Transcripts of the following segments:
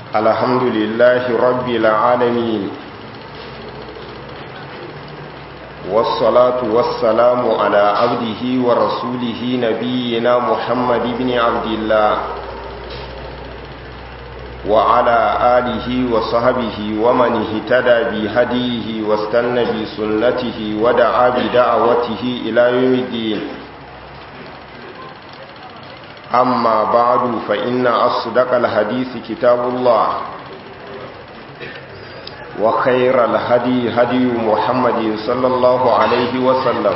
الحمد لله رب العالمين والصلاة والسلام على عبده ورسوله نبينا محمد بن عبد الله وعلى آله وصحبه ومن اهتدى بهديه واستنى بسنته ودعا بدعوته إلى يوم الدين أما بعد فإن أصدق الحديث كتاب الله وخير الهدي هدي محمد صلى الله عليه وسلم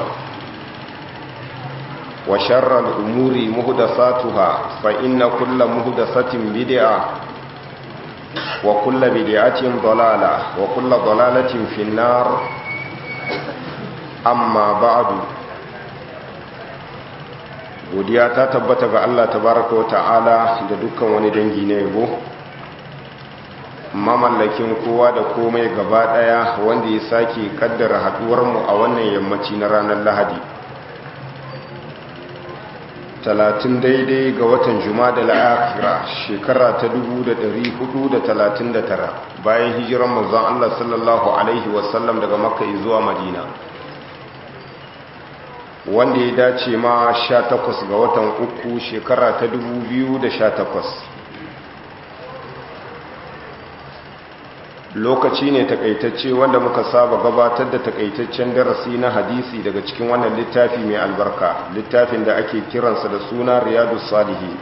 وشر الأمور مهدساتها فإن كل مهدسة بدعة وكل بدعة ضلالة وكل ضلالة في النار أما بعد godiya ta tabbata ga Allah tabaraka wa ta'ala da dukkan wani dangi na yabo mamallakin kowa da komai gaba daya wanda ya sake kaddara haduwar mu a wannan yammaci na ranar Lahadi 30 daidai ga watan Jumada al-Akhira shekara ta 1439 bayan hijiran manzon Allah sallallahu alaihi wasallam daga Makka zuwa Madina wanda ya dace ma sha takwas ga watan uku shekara ta dubu biyu da sha takwas. lokaci ne takaitacce wanda muka saba gabatar da takaitaccen darasi na hadisi daga cikin wannan littafi mai albarka littafin da ake kiransa da suna riyadu salihi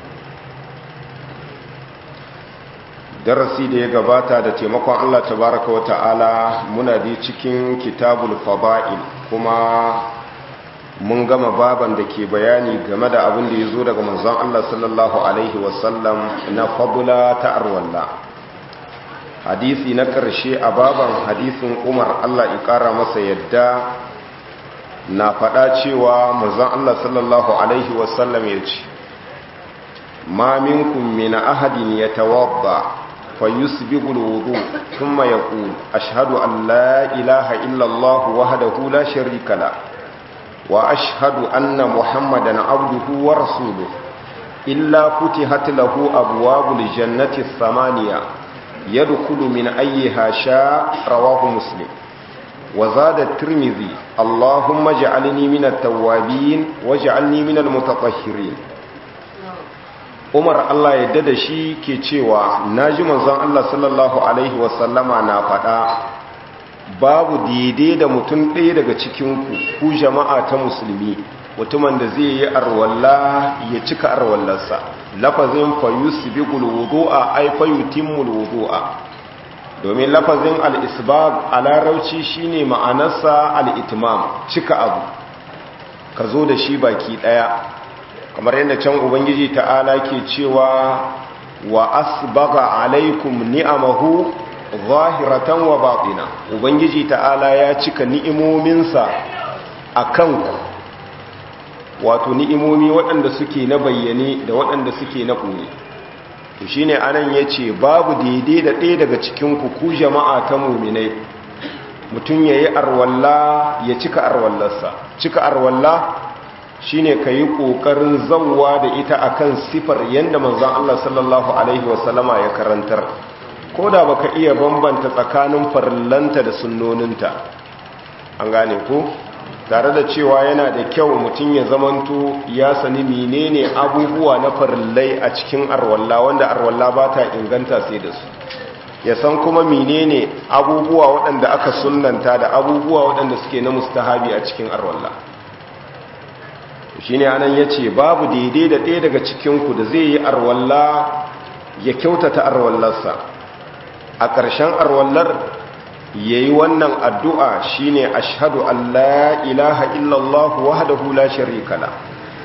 darasi da ya gabata da taimakon allah tabaraka wa ta'ala muna da cikin kitabul fada'il kuma mun gama baban da ke bayani game da abin da ya zo daga manzon Allah sallallahu Alaihi wasallam na fabula ta arwalla hadisi na ƙarshe a baban hadisin umar Allah ƙara masa yadda na faɗa cewa manzon Allah sallallahu Alaihi wasallam ya ce ma minkum min ahadin yatawadda فيسبغ الوضوء ثم يقول أشهد أن لا إله إلا الله وحده لا شريك له وأشهد أن محمدا عبده ورسوله إلا فتحت له أبواب الجنة الثمانية يدخل من أيها شاء رواه مسلم وزاد الترمذي اللهم اجعلني من التوابين واجعلني من المتطهرين umar Allah ya dada shi ke cewa na ji manzon Allah sallallahu Alaihi wasallama na faɗa babu daidai da mutum ɗaya daga cikinku ku jama'a ta musulmi mutumin da zai yi arwalla ya cika arwallarsa lafazin fayus bigul wudu'a ai fayutimmul wudu'a domin lafazin al-isbab a larauci shine ma'anarsa al-itmam cika abu ka zo da shi baki ɗaya kamar yadda can ubangiji ta'ala ke cewa wa asbaga alaikum ni'amahu zahiratan wa batina ubangiji ta'ala ya cika ni'imominsa a kanku wato ni'imomi waɗanda suke na bayyane da waɗanda suke na ƙuni to shine anan yace babu daidai da ɗaya daga cikin ku ku jama'a ta mu'minai mutum yayi arwalla ya cika arwallarsa cika arwalla shine kayi kokarin zawwa da ita akan sifar yanda manzon Allah sallallahu alaihi wasallama ya karantar ko da baka iya bambanta tsakanin farillanta da sunnoninta an gane ko tare da cewa yana da kyau mutum ya zamanto ya sani menene abubuwa na farillai a cikin arwalla wanda arwalla ba ta inganta sai da su ya san kuma menene abubuwa waɗanda aka sunnanta da abubuwa waɗanda suke na mustahabi a cikin arwalla shi ne anan ya ce babu daidai da ɗaya daga cikinku da zai yi arwalla ya kyautata arwallarsa a ƙarshen arwallar ya yi wannan addu'a shi ne a shahadu Allah ilaha illallah wahdahu la sharika la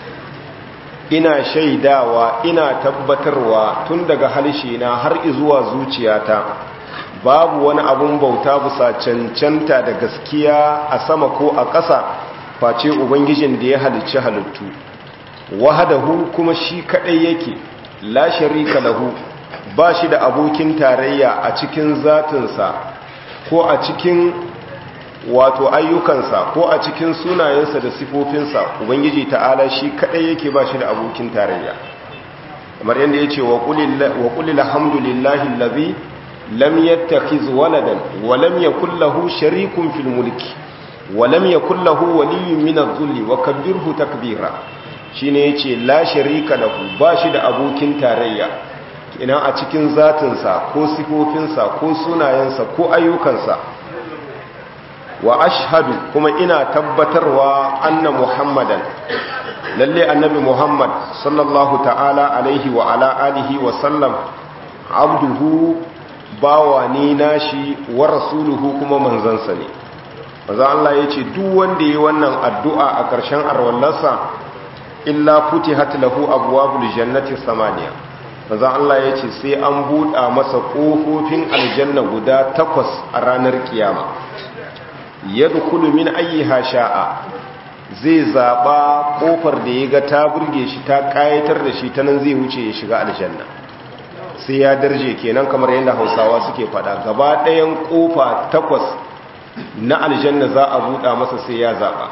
ina shaidawa ina tabbatarwa tun daga halshe na har izuwa zuciyata babu wani abun bauta bisa cancanta da gaskiya a sama ko a ƙasa face ubangijin da ya halicci halittu wahdahu kuma shi kaɗai yake la sharika lahu ba shi da abokin tarayya a cikin zatinsa ko a cikin wato ayyukansa ko a cikin sunayensa da sifofinsa ubangiji ta'ala shi kadai yake ba shi da abokin tarayya kamar yadda yace wa qul alhamdulillahi allazi lam yattakhiz waladan wa lam yakul lahu sharikun fil mulki wa lam yakul lahu waliyyun min adh-dhulli wa kabbirhu takbira shine yace la sharika lahu bashi da abokin tarayya ina a cikin zatinsa ko sifofinsa ko sunayensa ko ayyukansa wa ashhadu kuma ina tabbatarwa anna muhammadan lalle annabi muhammad sallallahu ta'ala alaihi wa ala alihi wa sallam abduhu bawa ne nashi wa rasuluhu kuma manzansa ne maza Allah ya ce duk wanda yi wannan addu'a a ƙarshen arwallarsa illa futihat lahu abwabul jannati samaniya maza Allah ya ce sai an buɗa masa ƙofofin aljanna guda takwas a ranar kiyama yadkhulu min ayyiha sha'a zai zaba kofar da ya ga ta burge shi ta kayatar da shi ta nan zai wuce ya shiga aljanna sai ya darje kenan kamar yadda Hausawa suke fada gaba ɗayan kofa takwas na aljanna za a buɗa masa sai ya zaba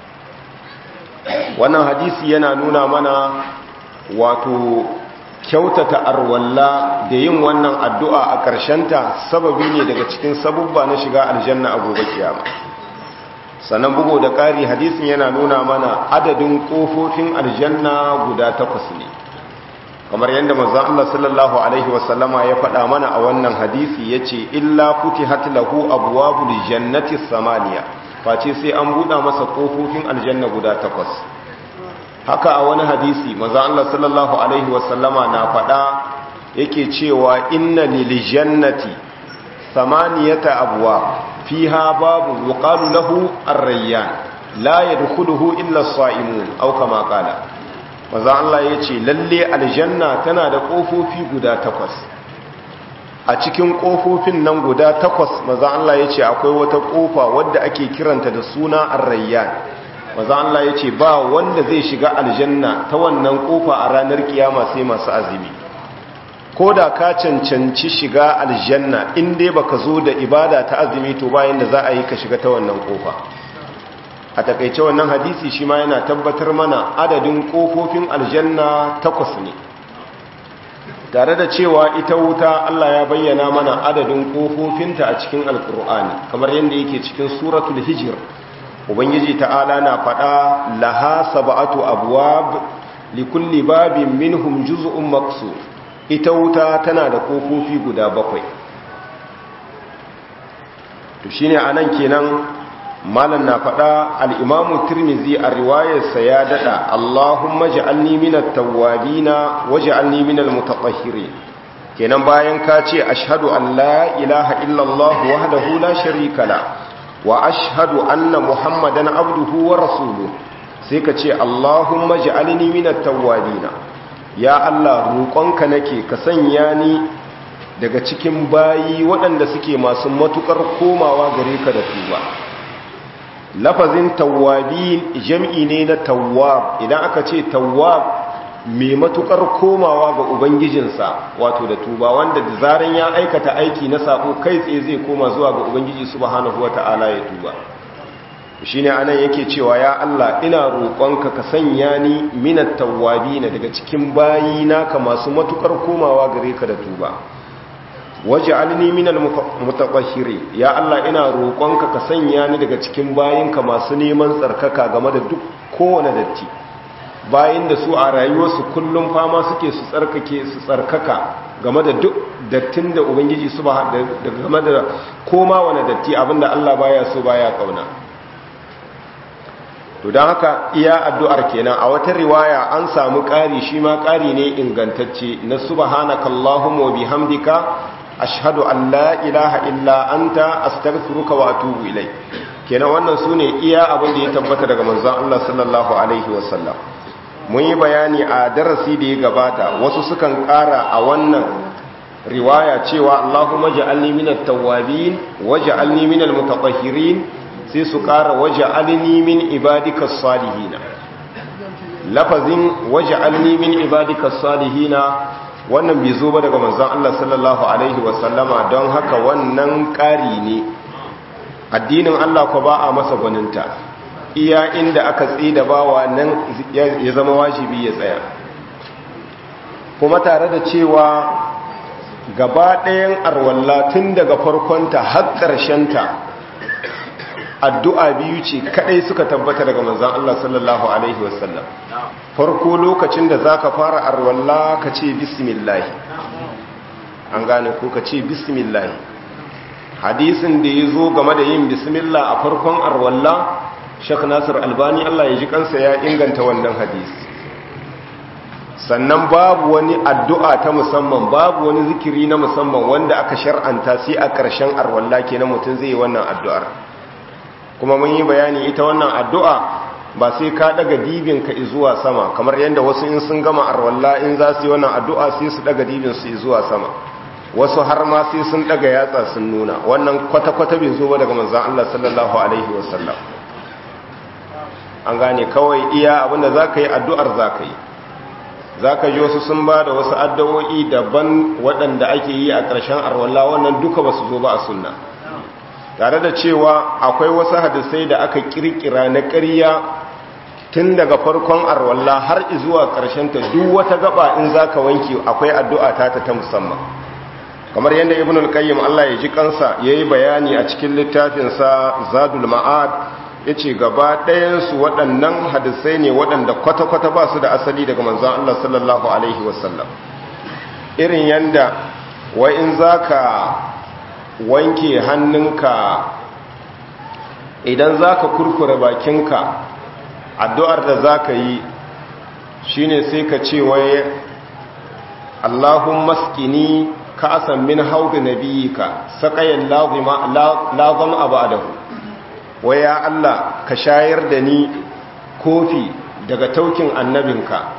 wannan hadisi yana nuna mana wato kyautata arwalla da yin wannan addu'a a ƙarshenta sababi ne daga cikin sabubba na shiga aljanna a gobe kiyama sannan bugu da ƙari hadisin yana nuna mana adadin ƙofofin aljanna guda takwas ne kamar yadda mazan Allah sallallahu Alaihi wasallama ya faɗa mana a wannan hadisi ya ce illa kuti lahu abuwa jannati samaniya face sai an buɗa masa ƙofofin aljanna guda takwas haka a wani hadisi maza Allah sallallahu Alaihi wasallama na faɗa yake cewa inna lil jannati samaniyata abuwa fiha babu yuqalu lahu ar-rayyan la yadkhuluhu illa as-sa'imun aw kama qala maza Allah yace lalle aljanna tana da kofofi guda takwas a cikin kofofin nan guda takwas maza Allah yace akwai wata kofa wadda ake kiranta da suna ar-rayyan maza Allah ya ce ba wanda zai shiga aljanna ta wannan kofa a ranar kiyama sai masu azumi ko da ka cancanci shiga aljanna in dai baka zo da ibada ta azumi to bayan da za a yi ka shiga ta wannan kofa a takaice wannan hadisi shi ma yana tabbatar mana adadin kofofin aljanna takwas ne tare da cewa ita wuta Allah ya bayyana mana adadin kofofinta a cikin alkur'ani kamar yadda yake cikin suratul hijr ubangiji ta'ala na faɗa laha sab'atu abwab likulli babin minhum juz'un maqsur ita wuta tana da kofofi guda bakwai to shine anan kenan malam na faɗa al-imamu tirmizi a riwayarsa ya dada Allahumma ja'alni minat tawwabina waj'alni minal mutatahhirin kenan bayan ka ce ashhadu an la ilaha illallah wahdahu la sharika la wa ashhadu anna muhammadan abduhu wa rasuluhu sai ka ce allahumma ja'alni minat tawwabina ya allah roƙonka nake ka sanya ni daga cikin bayi waɗanda suke masu matukar komawa gare ka da tuba lafazin tawwabin jam'i ne na tawwab idan aka ce tawwab mai matukar komawa ga ubangijinsa wato da tuba wanda da zaran ya aikata aiki na sako kai tsaye zai koma zuwa ga ubangiji subhanahu wata'ala ya tuba shine anan yake cewa ya Allah ina roƙonka ka sanya ni minat tawwabina daga cikin bayina ka masu matukar komawa gare ka da tuba waj'alni minal mutatahhirin ya Allah ina roƙonka ka sanya ni daga cikin bayinka masu neman tsarkaka game da duk kowane datti bayan da su a rayuwarsu kullum fama suke su tsarkake su tsarkaka game da duk dattin da ubangiji su ba da game da koma wani datti abinda Allah baya so baya kauna to don haka iya addu'ar kenan a wata riwaya an samu ƙari shi ma ƙari ne ingantacce na subhanaka allahumma wa bihamdika ashhadu an la ilaha illa anta astaghfiruka wa atubu ilai kenan wannan sune iya abin da ya tabbata daga manzon Allah sallallahu alaihi wasallam mun yi bayani a darasi da ya gabata wasu sukan ƙara a wannan riwaya cewa Allahumma ja'alni minat tawwabin waj'alni minal mutatahhirin sai su ƙara waj'alni min ibadikas salihin lafazin waj'alni min ibadikas salihin wannan bai zo ba daga manzon Allah sallallahu alaihi wasallama don haka wannan ƙari ne addinin Allah ko ba a masa gwaninta iya inda aka tsida bawa nan ya zama wajibi ya tsaya kuma tare da cewa gaba ɗayan arwalla tun daga farkonta har ƙarshenta addu'a biyu ce kaɗai suka tabbata daga manzan Allah sallallahu Alaihi wasallam farko lokacin da za ka fara arwalla ka ce bismillahi an gane ko ka ce bismillahi hadisin da ya zo game da yin bismillah a farkon arwalla shek nasir albani Allah ya ji kansa ya inganta wannan hadisi sannan babu wani addu'a ta musamman babu wani zikiri na musamman wanda aka shar'anta sai a ƙarshen arwalla ke na mutum zai yi wannan addu'ar kuma mun yi bayani ita wannan addu'a ba sai ka daga dibinka zuwa sama kamar yadda wasu in sun gama arwalla in za su yi wannan addu'a sai su daga dibinsu zuwa sama wasu har ma sai sun daga yatsa sun nuna wannan kwata-kwata bai zo ba daga manzan Allah sallallahu Alaihi wasallam an gane kawai iya abinda za ka yi addu'ar za ka yi za ka ji wasu sun ba da wasu addu'o'i daban waɗanda ake yi a ƙarshen arwallah wannan duka ba su zo ba a sunna tare da cewa akwai wasu hadisai da aka ƙirƙira na ƙarya tun daga farkon arwallah har zuwa ƙarshenta duk wata gaba in za ka wanke akwai addu'a ta ta musamman kamar yadda ibn al-qayyim Allah ya ji kansa yayi bayani a cikin littafinsa zadul ma'ad yace gaba ɗayan su waɗannan hadisai ne waɗanda kwata-kwata ba su da asali daga manzon Allah sallallahu alaihi wasallam irin yanda wai in zaka wanke hannunka idan zaka kurkure bakinka addu'ar da zaka yi shine sai ka ce wai Allahumma skini ka'asan min haudi nabiyika saqayan lazima lazam abadahu waya Allah ka shayar da ni kofi daga taukin annabinka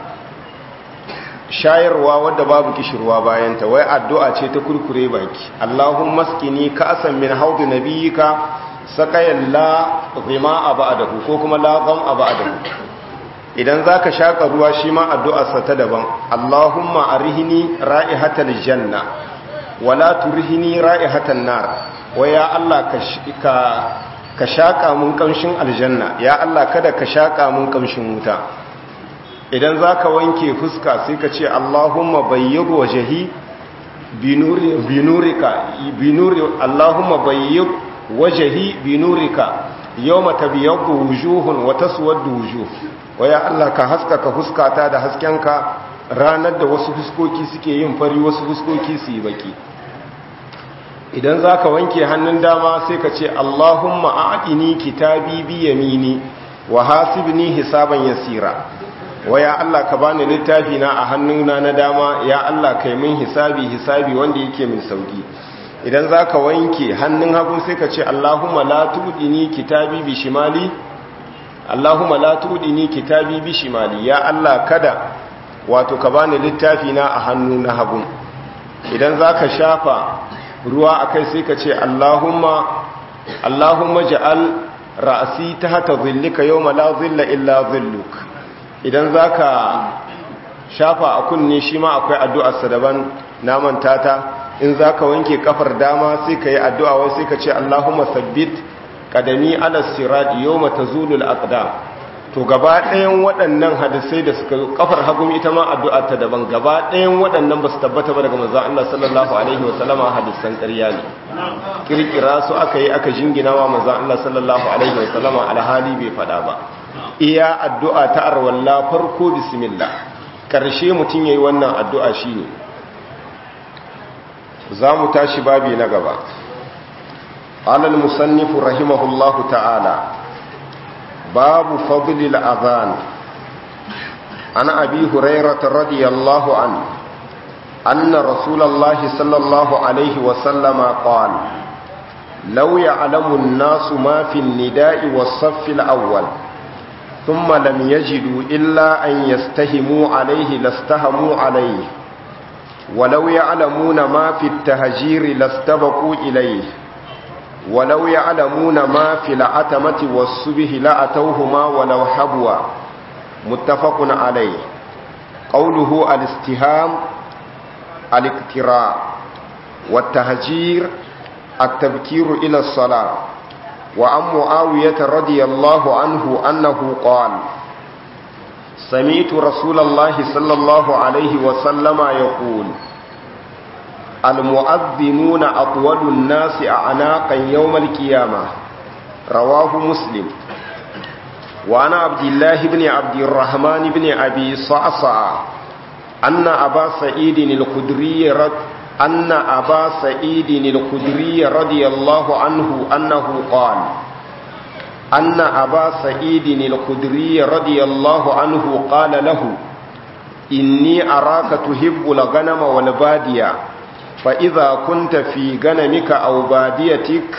shayarwa wadda babu kishirwa bayanta wai addu'a ce ta kurkure baki Allahumma skini ka'asan min haudi nabiyika saqayan lazima abadahu ko kuma lazam abadahu idan za ka shaƙa ruwa shi ma addu'arsa ta daban Allahumma arihini ra'ihatal janna wala turhini ra'ihatan nar wa ya Allah ka ka shaƙa mun ƙamshin aljanna ya Allah kada ka shaƙa mun ƙamshin wuta idan za ka wanke fuska sai ka ce Allahumma bayyid wajhi binuri binurika binuri Allahumma bayyid wajhi binurika yawma tabyaddu wujuhun wa taswaddu wujuh waya Allah ka haskaka fuskata da haskenka ranar da wasu fuskoki suke yin fari wasu fuskoki su yi baki idan za ka wanke hannun dama sai ka ce Allahumma a'adini kitabi bi yamini wa hasibni hisaban yasira waya Allah ka bani littafi na a hannuna na dama ya Allah kai min hisabi hisabi wanda yake min sauki idan za ka wanke hannun hagu sai ka ce Allahumma la tudini kitabi bi shimali Allahumma la tudini kitabi bi shimali ya Allah kada wato ka bani littafi na a hannu na hagu idan zaka shafa ruwa akai sai ka ce Allahumma Allahumma ja'al ra'si tahta dhillika yawma la dhilla illa dhilluk idan zaka shafa a kunne shi ma akwai addu'ar sa daban na manta ta in zaka wanke kafar dama sai ka yi addu'a wai sai ka ce Allahumma sabbit kadami ala sirat yawma tazulul aqdam to gaba ɗayan waɗannan hadisai da suka kafar hagu ita ma addu'a ta daban gaba ɗayan waɗannan ba su tabbata ba daga manzon Allah sallallahu alaihi wa sallama hadisan ƙarya ne kirkira su aka yi aka jingina wa manzon Allah sallallahu alaihi wa sallama alhali bai faɗa ba iya addu'a ta arwalla farko bismillah karshe mutum yayi wannan addu'a shine za mu tashi babi na gaba قال المصنف رحمه الله تعالى باب فضل الأذان عن أبي هريرة رضي الله عنه أن رسول الله صلى الله عليه وسلم قال لو يعلم الناس ما في النداء والصف الأول ثم لم يجدوا إلا أن يستهموا عليه لاستهموا عليه ولو يعلمون ما في التهجير لاستبقوا إليه ولو يعلمون ما في العتمة والصبح لأتوهما ولو حبوا متفق عليه قوله الاستهام الاقتراء والتهجير التبكير إلى الصلاة وعن معاوية رضي الله عنه أنه قال سمعت رسول الله صلى الله عليه وسلم يقول المؤذنون أطول الناس أعناقا يوم القيامة رواه مسلم وعن عبد الله بن عبد الرحمن بن أبي صعصع أن أبا سعيد الخدري رد أن أبا سعيد الخدري رضي الله عنه أنه قال أن أبا سعيد الخدري رضي الله عنه قال له إني أراك تحب الغنم والبادية فإذا كنت في غنمك أو باديتك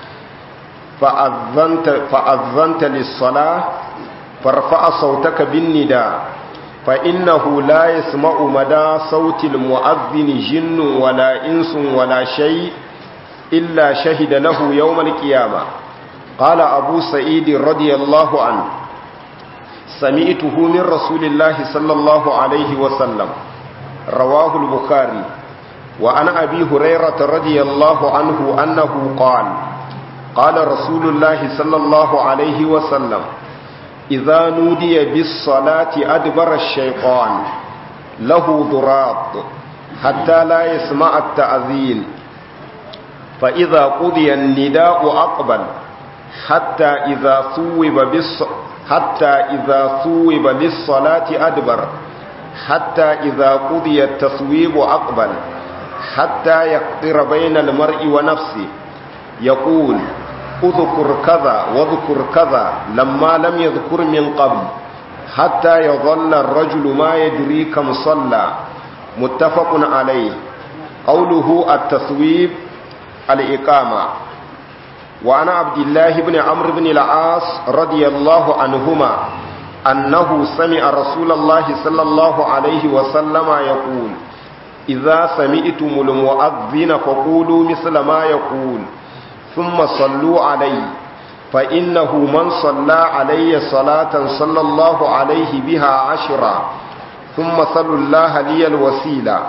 فأذنت, فأذنت للصلاة فارفع صوتك بالنداء فإنه لا يسمع مدى صوت المؤذن جن ولا إنس ولا شيء إلا شهد له يوم القيامة قال أبو سعيد رضي الله عنه سمعته من رسول الله صلى الله عليه وسلم رواه البخاري وعن أبي هريرة رضي الله عنه أنه قال قال رسول الله صلى الله عليه وسلم إذا نودي بالصلاة أدبر الشيطان له ضراط حتى لا يسمع التأذين فإذا قضي النداء أقبل حتى إذا ثوب بالص... حتى إذا ثوب للصلاة أدبر حتى إذا قضي التصويب أقبل حتى يقدر بين المرء ونفسه يقول اذكر كذا واذكر كذا لما لم يذكر من قبل حتى يظل الرجل ما يدري كم صلى متفق عليه قوله التصويب الإقامة وعن عبد الله بن عمرو بن العاص رضي الله عنهما أنه سمع رسول الله صلى الله عليه وسلم يقول إذا سمعتم المؤذن فقولوا مثل ما يقول ثم صلوا عليه فإنه من صلى علي صلاة صلى الله عليه بها عشرا ثم صلوا الله لي الوسيلة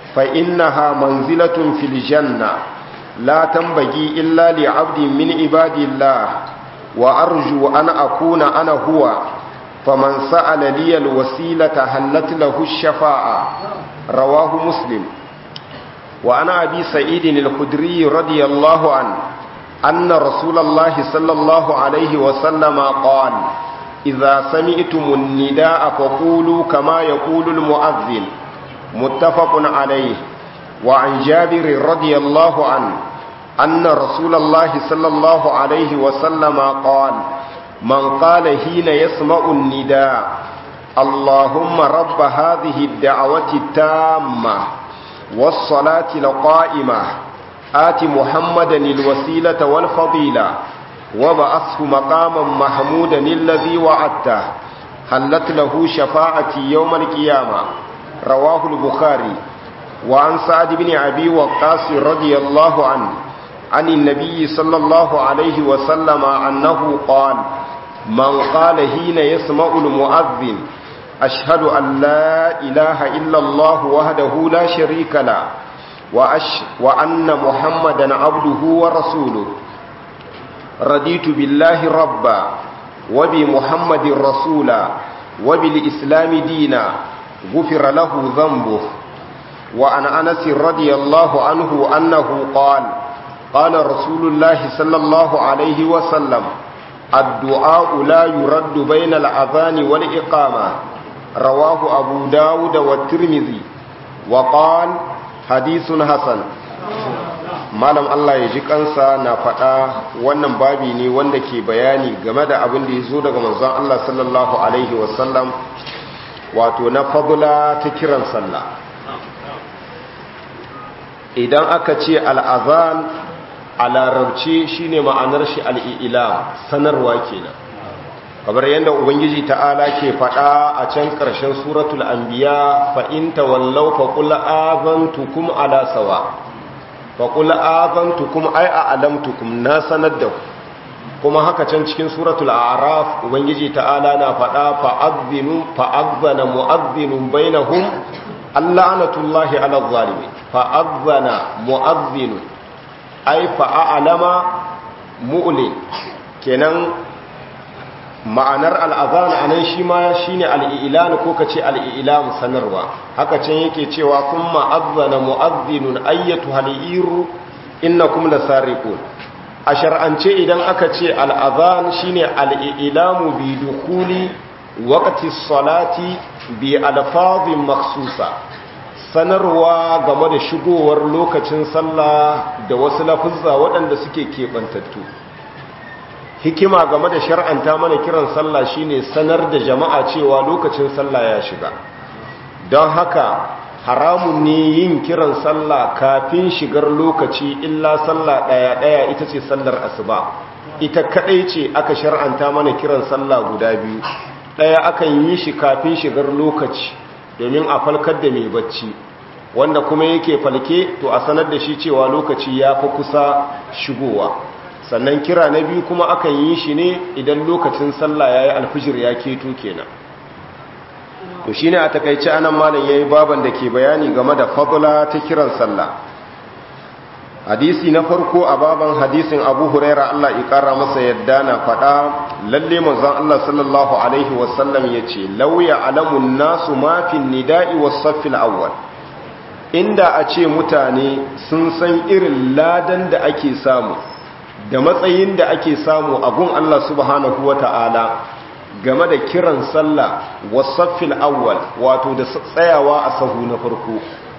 فإنها منزلة في الجنة لا تنبغي إلا لعبد من عباد الله وأرجو أن أكون أنا هو فمن سأل لي الوسيلة هلت له الشفاعة رواه مسلم وعن أبي سعيد الخدري رضي الله عنه أن رسول الله صلى الله عليه وسلم قال إذا سمعتم النداء فقولوا كما يقول المؤذن متفق عليه وعن جابر رضي الله عنه أن رسول الله صلى الله عليه وسلم قال من قال حين يسمع النداء اللهم رب هذه الدعوة التامة والصلاة القائمة آت محمدا الوسيلة والفضيلة وبعثه مقاما محمودا الذي وعدته حلت له شفاعتي يوم القيامة رواه البخاري وعن سعد بن أبي وقاص رضي الله عنه عن النبي صلى الله عليه وسلم أنه قال من قال حين يسمع المؤذن أشهد أن لا إله إلا الله وحده لا شريك له وأش وأن محمدا عبده ورسوله رضيت بالله ربا وبمحمد رسولا وبالإسلام دينا غفر له ذنبه وعن أنس رضي الله عنه أنه قال قال رسول الله صلى الله عليه وسلم الدعاء لا يرد بين الأذان والإقامة رواه أبو داود والترمذي وقال حديث حسن malam Allah ya ji kansa na faɗa wannan babi ne wanda ke bayani game da abin da ya zo daga manzon Allah sallallahu alaihi wasallam wato na fadula ta kiran sallah idan aka ce al'azan a larabci shine ma'anar shi al'ilam sanarwa kenan kamar yadda ubangiji ta'ala ke faɗa a can ƙarshen suratul anbiya fa in tawallaw fa qul azantukum ala sawa fa qul azantukum ay a'lamtukum na sanar da ku kuma haka can cikin suratul a'raf ubangiji ta'ala na faɗa fa azinu fa azana mu'azzinun bainahum allanatullahi ala zalimin fa azana mu'azzinun ay fa a'lama mu'lin kenan ma'anar al'azan a nan shi ma shi ne al'ilan ko ka ce al'ilam sanarwa haka can yake cewa kun ma'azzana mu'azzinun ayyatu hal'iru inna kuma da sarikun a shar'ance idan aka ce al'azan shi ne al'ilamu bi dukuli wakati salati bi alfazin maksusa sanarwa game da shigowar lokacin sallah da wasu lafuzza waɗanda suke keɓantattu hikima game da shar'anta mana kiran sallah shine sanar da jama'a cewa lokacin sallah ya shiga don haka haramun ne yin kiran sallah kafin shigar lokaci illa sallah ɗaya ɗaya ita ce sallar asuba ita kaɗai ce aka shar'anta mana kiran sallah guda biyu ɗaya akan yi shi kafin shigar lokaci domin a falkar da mai bacci wanda kuma yake falke to a sanar da shi cewa lokaci ya fi kusa shigowa sannan kira na biyu kuma akan yi shi ne idan lokacin sallah ya yi alfijir ya keto kenan to shi ne a takaice anan malam ya yi baban da ke bayani game da fadula ta kiran sallah hadisi na farko a baban hadisin abu huraira allah ikara masa yadda na faɗa lalle manzon allah sallallahu alaihi wasallam ya ce lauya alamun nasu mafin nida'i wasaffil awwal inda a ce mutane sun san irin ladan da ake samu da matsayin da ake samu a gun Allah subhanahu wa ta'ala game da kiran sallah wasaffil awwal wato da tsayawa a sahu na farko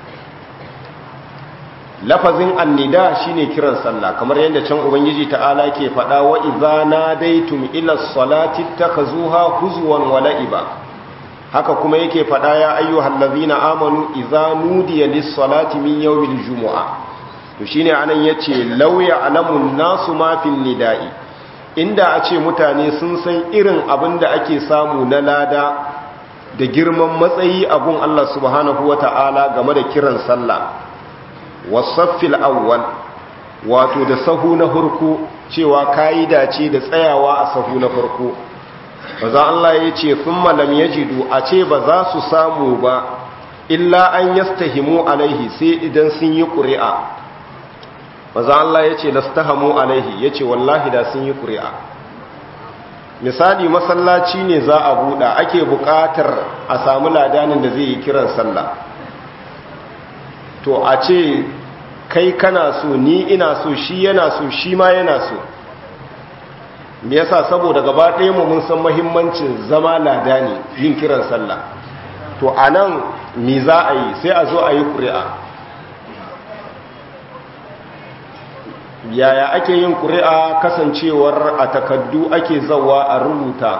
lafazin annida shine kiran sallah kamar yadda can ubangiji ta'ala ke faɗa wa idza nadaitum ila salati takhuzuha huzwan wa la'iba haka kuma yake faɗa ya ayyuhal ladzina amanu idza nudiya lis-salati min yawmil jumu'ah to shine anan yace law ya'lamun nasu ma fil nida'i inda a ce mutane sun san irin abin da ake samu na lada da girman matsayi abun Allah subhanahu wata'ala game da kiran sallah wasaffil awwal wato da sahu na farko cewa kayi dace da tsayawa a sahu na farko baza Allah ya ce thumma lam yajidu a ce ba za su samu ba illa an yastahimu alaihi sai idan sun yi ƙuri'a maza Allah ya ce lastahamu alaihi ya ce wallahi da sun yi ƙuri'a misali masallaci ne za a buɗa ake buƙatar a samu ladanin da zai yi kiran sallah to a ce kai kana so ni ina so shi yana so shi ma yana so me yasa saboda gaba ɗaya mu mun san mahimmancin zama ladani yin kiran sallah to anan me za a yi sai a zo a yi ƙuri'a yaya ake yin ƙuri'a kasancewar a takaddu ake zawa a rubuta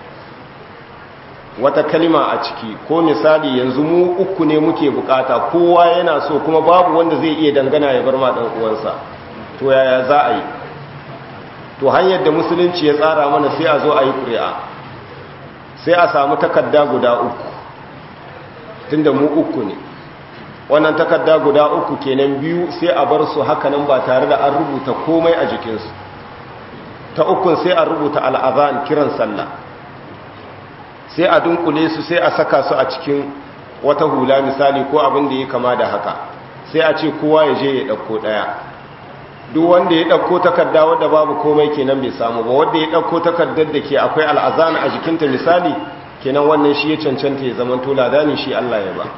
wata kalima a ciki ko misali yanzu mu uku ne muke bukata kowa yana so kuma babu wanda zai iya dangana ya bar ma dan uwansa to yaya za a yi to hanyar da musulunci ya tsara mana sai a zo a yi ƙuri'a sai a samu takarda guda uku tunda mu uku ne wannan takarda guda uku kenan biyu sai a bar su hakanan ba tare da an rubuta komai a jikinsu ta ukun sai a rubuta al'azan kiran sallah sai a dunkule su sai a saka su a cikin wata hula misali ko abin da ya kama da haka sai a ce kowa ya je ya ɗauko ɗaya duk wanda ya ɗauko takarda wadda babu komai kenan bai samu ba wanda ya ɗauko takardar da ke akwai al'azan a jikinta misali kenan wannan shi ya cancanta ya zama tola dani shi Allah ya ba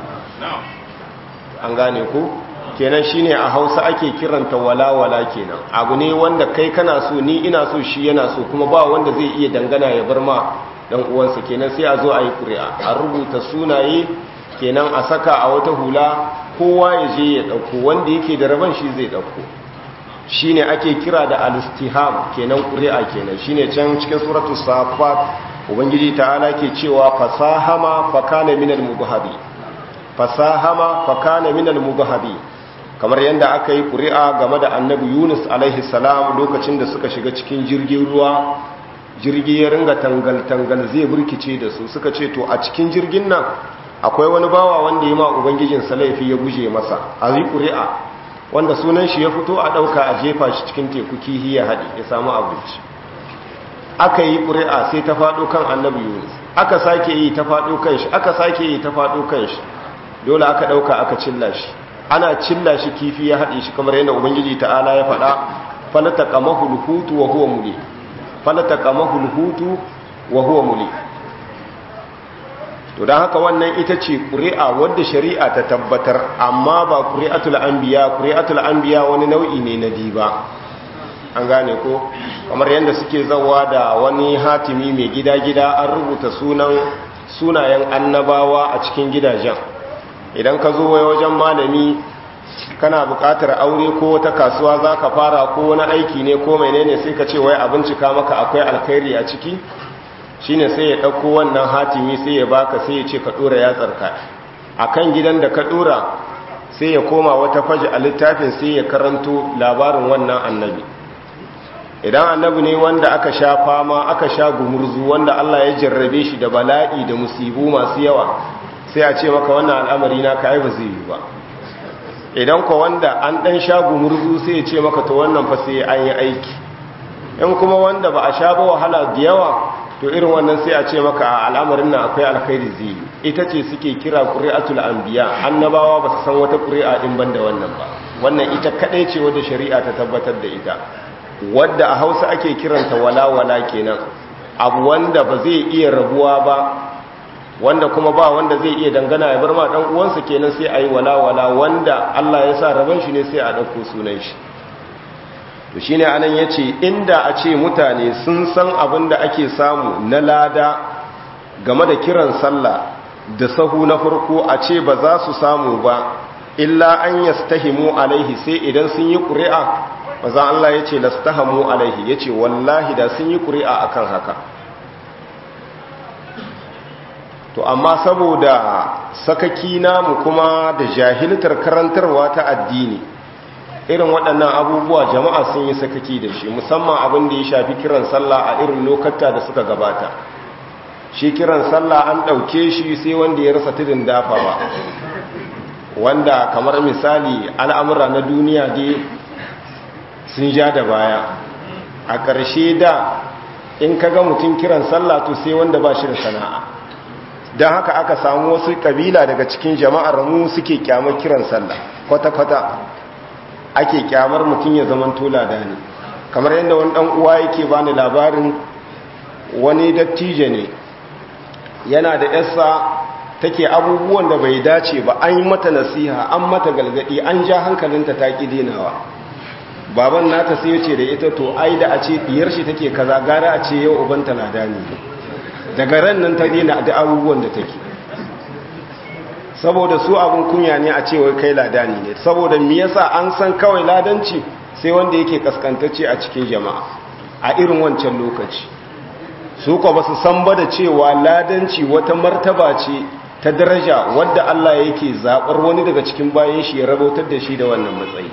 an gane ku kenan shine a hausa ake kiranta walawala kenan abu ne wanda kai kana so ni ina so shi yana so kuma ba wanda zai iya dangana ya bar ma dan uwansa kenan sai a zo a yi ƙuri'a a rubuta sunaye kenan a saka a wata hula kowa ya je ya ɗauko wanda yake da rabon shi zai ɗauko shine ake kira da al-istiham kenan ƙuri'a kenan shine can cikin suratul safat ubangiji ta'ala ke cewa fasahama fakana minal mubahadi fasahama fakana minal mubahadi kamar yadda aka yi ƙuri'a game da annabi yunus alaihi salam lokacin da suka shiga cikin jirgin ruwa jirgi ya ringa tangal-tangal zai burkice da su suka ce to a cikin jirgin nan akwai wani bawa wanda ya ma ubangijin laifi ya guje masa a yi ƙuri'a wanda sunan shi ya fito a ɗauka a jefa shi cikin teku kihi ya haɗi ya samu abinci aka yi ƙuri'a sai ta faɗo kan annabi yunus aka sake yi ta faɗo kan shi aka sake yi ta faɗo kan shi dole aka ɗauka aka cilla shi ana cilla shi kifi ya haɗe shi kamar yadda ubangiji ta'ala ya faɗa falata kamahul hutu wa huwa muli falata kamahul hutu wa huwa muli to don haka wannan ita ce ƙuri'a wadda shari'a ta tabbatar amma ba ƙuri'atul anbiya ƙuri'atul anbiya wani nau'i ne na diba an gane ko kamar yadda suke zawa da wani hatimi mai gida-gida an rubuta sunan sunayen annabawa a cikin gidajen idan ka zo wajen malami kana buƙatar aure ko wata kasuwa za ka fara ko wani aiki ne ko menene sai ka ce wai a bincika maka akwai alkhairi a ciki shine sai ya ɗauko wannan hatimi sai ya baka sai ya ce ka ɗora yatsarka a kan gidan da ka ɗora sai ya koma wata faji a littafin sai ya karanto labarin wannan annabi idan annabi ne wanda aka sha fama aka sha gumurzu wanda Allah ya jarrabe shi da bala'i da musibu masu yawa sai a ce maka wannan al'amari na ka ba zai yi ba idan ko wanda an ɗan sha gumurzu sai ya ce maka to wannan fa sai an yi aiki in kuma wanda ba a sha ba wahala da yawa to irin wannan sai a ce maka a al'amarin nan akwai alkhairi zai ita ce suke kira ƙuri'atul anbiya annabawa ba su san wata ƙuri'a in ban da wannan ba wannan ita kaɗai ce wadda shari'a ta tabbatar da ita wadda a hausa ake kiranta walawala kenan abu wanda ba zai iya rabuwa ba wanda kuma ba wanda zai iya dangana ya bar ma dan uwansa kenan sai a yi walawala wanda Allah ya sa rabon shi ne sai a ɗauko sunan shi to shine anan yace inda a ce mutane sun san abin da ake samu na lada game da kiran sallah da sahu na farko a ce ba za su samu ba illa an yastahimu alaihi sai idan sun yi ƙuri'a maza Allah yace lastahamu alaihi yace wallahi da sun yi ƙuri'a akan haka to amma saboda sakaki namu kuma da jahiltar karantarwa ta addini irin waɗannan abubuwa jama'a sun yi sakaki da shi musamman abin da ya shafi kiran sallah a irin lokata da suka gabata shi kiran sallah an ɗauke shi sai wanda ya rasa tudun dafa ba wanda kamar misali al'amura na duniya dai sun ja da baya a ƙarshe da in ka ga mutum kiran sallah to sai wanda ba shi da sana'a don haka aka samu wasu ƙabila daga cikin jama'ar mu suke kyamar kiran sallah kwata-kwata ake kyamar mutum ya zaman tola da ne kamar yadda wani dan uwa yake bani labarin wani dattijo ne yana da yasa take abubuwan da bai dace ba an yi mata nasiha an mata galgadi an ja hankalinta ta ki dinawa baban nata sai ya ce da ita to ai da a ce diyar shi take kaza gara a ce yau ubanta na dani daga ran nan ta dina da abubuwan da take saboda su abin kunya ne a cewa kai ladani ne saboda me yasa an san kawai ladanci sai wanda yake kaskantacce a cikin jama'a a irin wancan lokaci su ko ba su san ba da cewa ladanci wata martaba ce ta daraja wadda Allah yake zabar wani daga cikin bayan shi ya rabautar da shi da wannan matsayi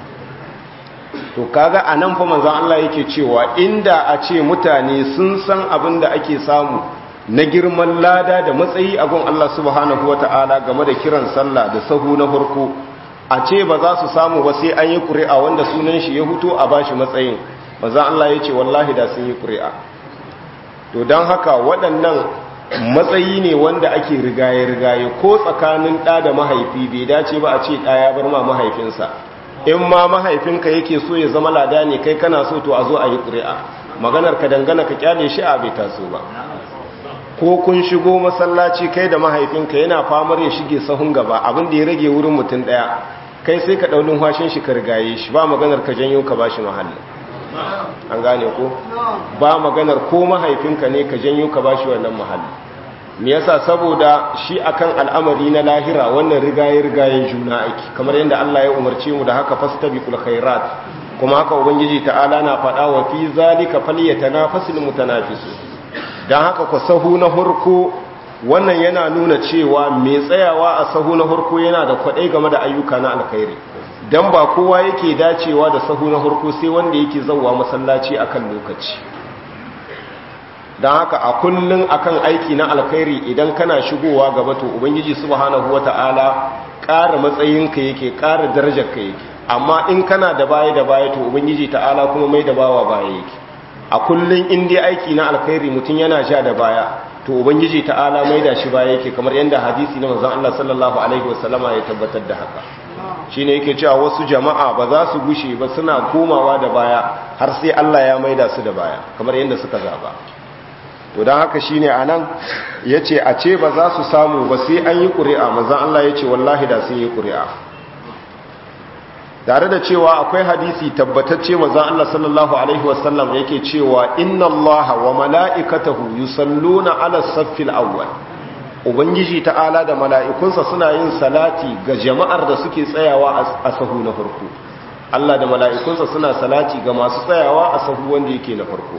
to kaga anan fa manzon Allah yake cewa inda a ce mutane sun san abin da ake samu na girman lada da matsayi a gun Allah subhanahu wata'ala game da kiran sallah da sahu na farko a ce ba za su samu ba sai an yi ƙuri'a wanda sunan shi ya huto a bashi matsayin maza Allah ya ce wallahi da sun yi ƙuri'a to don haka waɗannan matsayi ne wanda ake rigaye-rigaye ko tsakanin ɗa da mahaifi bai dace ba a ce ɗa ya bar ma mahaifinsa in ma mahaifinka yake so ya zama lada ne kai kana so to a zo a yi ƙuri'a maganar ka dangana ka kyale shi a bai taso ba ko kun shigo masallaci kai da mahaifinka yana famar ya shige sahun gaba abin da ya rage wurin mutum daya kai sai ka daulin hashin shi ka rigaye shi ba maganar ka janyo ka bashi mahalli an gane ko ba maganar ko mahaifinka ne ka janyo ka bashi wannan mahalli me yasa saboda shi akan al'amari na lahira wannan rigaye rigayen juna aiki kamar yadda Allah ya umarce mu da haka fastabiqul khairat kuma haka ubangiji ta'ala na faɗa wa fi zalika falyatanafasul mutanafisun don haka ku sahu na hurku wannan yana nuna cewa mai tsayawa a sahu na hurku yana da kwaɗai game da ayyuka na alkhairi don ba kowa yake dacewa da sahu na hurku sai wanda yake zauwa masallaci akan lokaci don haka a kullum akan aiki na alkhairi idan kana shigowa gaba to ubangiji subhanahu wata'ala ƙara matsayinka yake ƙara darajarka yake amma in kana da baya da baya to ubangiji ta'ala kuma mai da bawa baya yake a kullum in dai aiki na alkhairi mutum yana sha da baya to ubangiji ta'ala mai da shi baya yake kamar yadda hadisi na manzon Allah sallallahu alaihi wasallama ya tabbatar da haka shine yake cewa wasu jama'a ba za su gushe ba suna komawa da baya har sai Allah ya maida su da baya kamar yadda suka zaba to don haka shi ne a nan ya ce a ce ba za su samu ba sai an yi ƙuri'a mazan Allah ya ce wallahi da sun yi ƙuri'a tare da cewa akwai hadisi tabbatacce mazan Allah sallallahu Alaihi wasallam yake cewa inna Allah wa mala'ikatahu yusalluna ala saffil awwal ubangiji ta'ala da mala'ikunsa suna yin salati ga jama'ar da suke tsayawa a sahu na farko Allah da mala'ikunsa suna salati ga masu tsayawa a sahu wanda yake na farko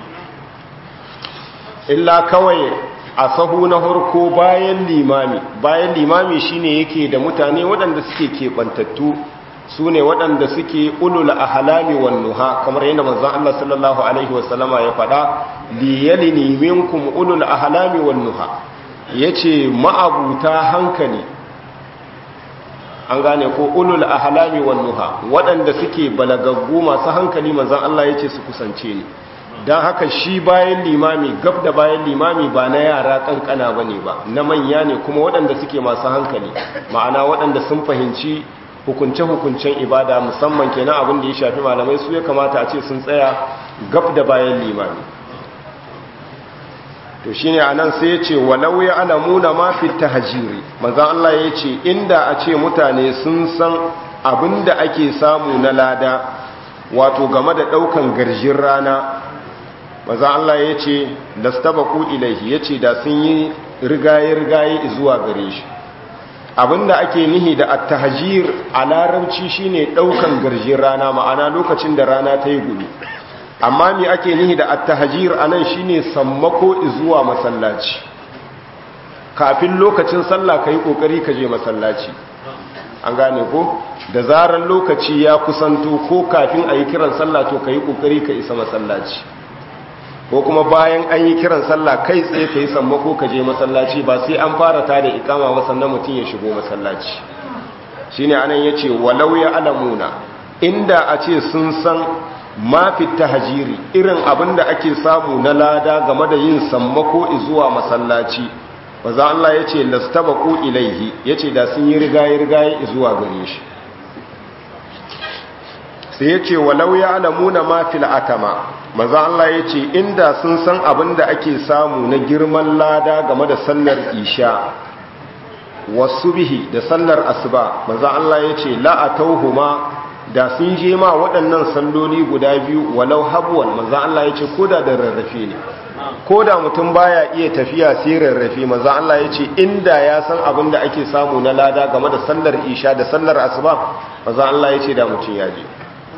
illa kawai a sahu na farko bayan limami bayan limami shine yake da mutane waɗanda suke keɓantattu su ne waɗanda suke ulul ahalami wan nuha kamar yadda manzon Allah sallallahu alaihi wasallama ya faɗa liyalini minkum ulul ahalami wan nuha yace ma'abuta hankali an gane ko ulul ahalami wan nuha waɗanda suke balagaggu masu hankali manzon Allah yace su kusance ni dan haka shi bayan limami gab da bayan limami ba na yara kankana bane ba na manya ne kuma waɗanda suke masu hankali ma'ana waɗanda sun fahimci hukunce-hukuncen ibada musamman kenan abin da ya shafi malamai su ya kamata a ce sun tsaya gab da bayan limami to shi ne a nan sai ya ce walau ya alamuna mafi ta hajiri manzan Allah ya ce inda a ce mutane sun san abin da ake samu na lada wato game da ɗaukan garjin rana manzan Allah ya ce da stabaku ilaihi ya ce da sun yi rigaye-rigaye zuwa gare shi abinda ake nihi da attahajir a larabci shine daukan garjin rana ma'ana lokacin da rana ta yi gudu amma me ake nihi da attahajir anan shine sammako zuwa masallaci kafin lokacin sallah kai kokari ka je masallaci an gane ko da zarar lokaci ya kusanto ko kafin ayi kiran sallah to kai kokari ka isa masallaci ko kuma bayan an yi kiran sallah kai tsaye ka yi sammako ka je masallaci ba sai an fara ta da ikama ba sannan mutum ya shigo masallaci shi ne anan ya ce walau ya alamuna inda a ce sun san mafi tahajiri irin abin da ake samu na lada game da yin sammako zuwa masallaci ba za Allah ya ce lastabaku ilaihi ya ce da sun yi rigaye-rigaye zuwa gare shi sai ya ce walau ya alamuna mafi la'atama maza Allah ya ce inda sun san abin da ake samu na girman lada game da sallar isha wasu bihi da sallar asuba maza Allah ya ce la'atauhuma da sun je ma waɗannan salloli guda biyu walau habuwan maza Allah ya ce koda da rarrafe ne koda mutum baya iya tafiya sai rarrafe maza Allah ya ce inda ya san abin da ake samu na lada game da sallar isha da sallar asuba maza Allah ya ce da mutum ya je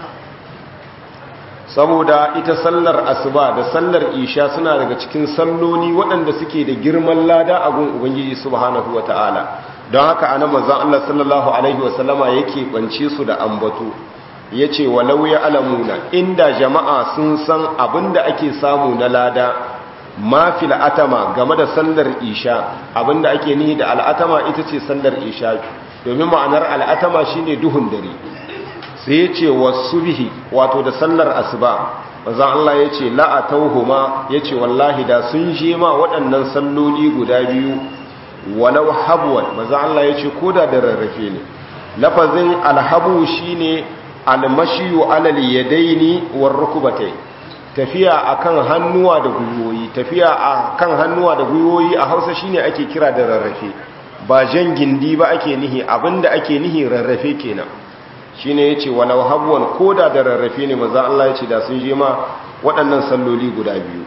saboda ita sallar asuba da sallar isha suna daga cikin salloli waɗanda suke da girman lada a gun ubangiji subhanahu wata'ala don haka ana manzon Allah sallallahu alaihi wasallama yake bance su da ambato yace walau ya alamuna inda jama'a sun san abinda ake samu na lada ma fil atama game da sallar isha abinda ake nihi da al'atama ita ce sallar isha domin ma'anar al'atama shine duhun dare sai ya ce wasu bihi wato da sallar asuba manzan Allah ya ce la'atauhuma ya ce wallahi da sun je ma waɗannan salloli guda biyu walau habuwan manzan Allah ya ce ko da da rarrafe ne lafazin alhabu shi ne almashiyu alal yadaini war rukubatai tafiya akan hannuwa da gwiwoyi tafiya akan hannuwa da gwiwoyi a Hausa shine ake kira da rarrafe ba jan gindi ba ake nihi abinda ake nihi rarrafe kenan shi ne ya ce walau habuwan koda da rarrafe ne maza Allah ya ce da sun je ma waɗannan salloli guda biyu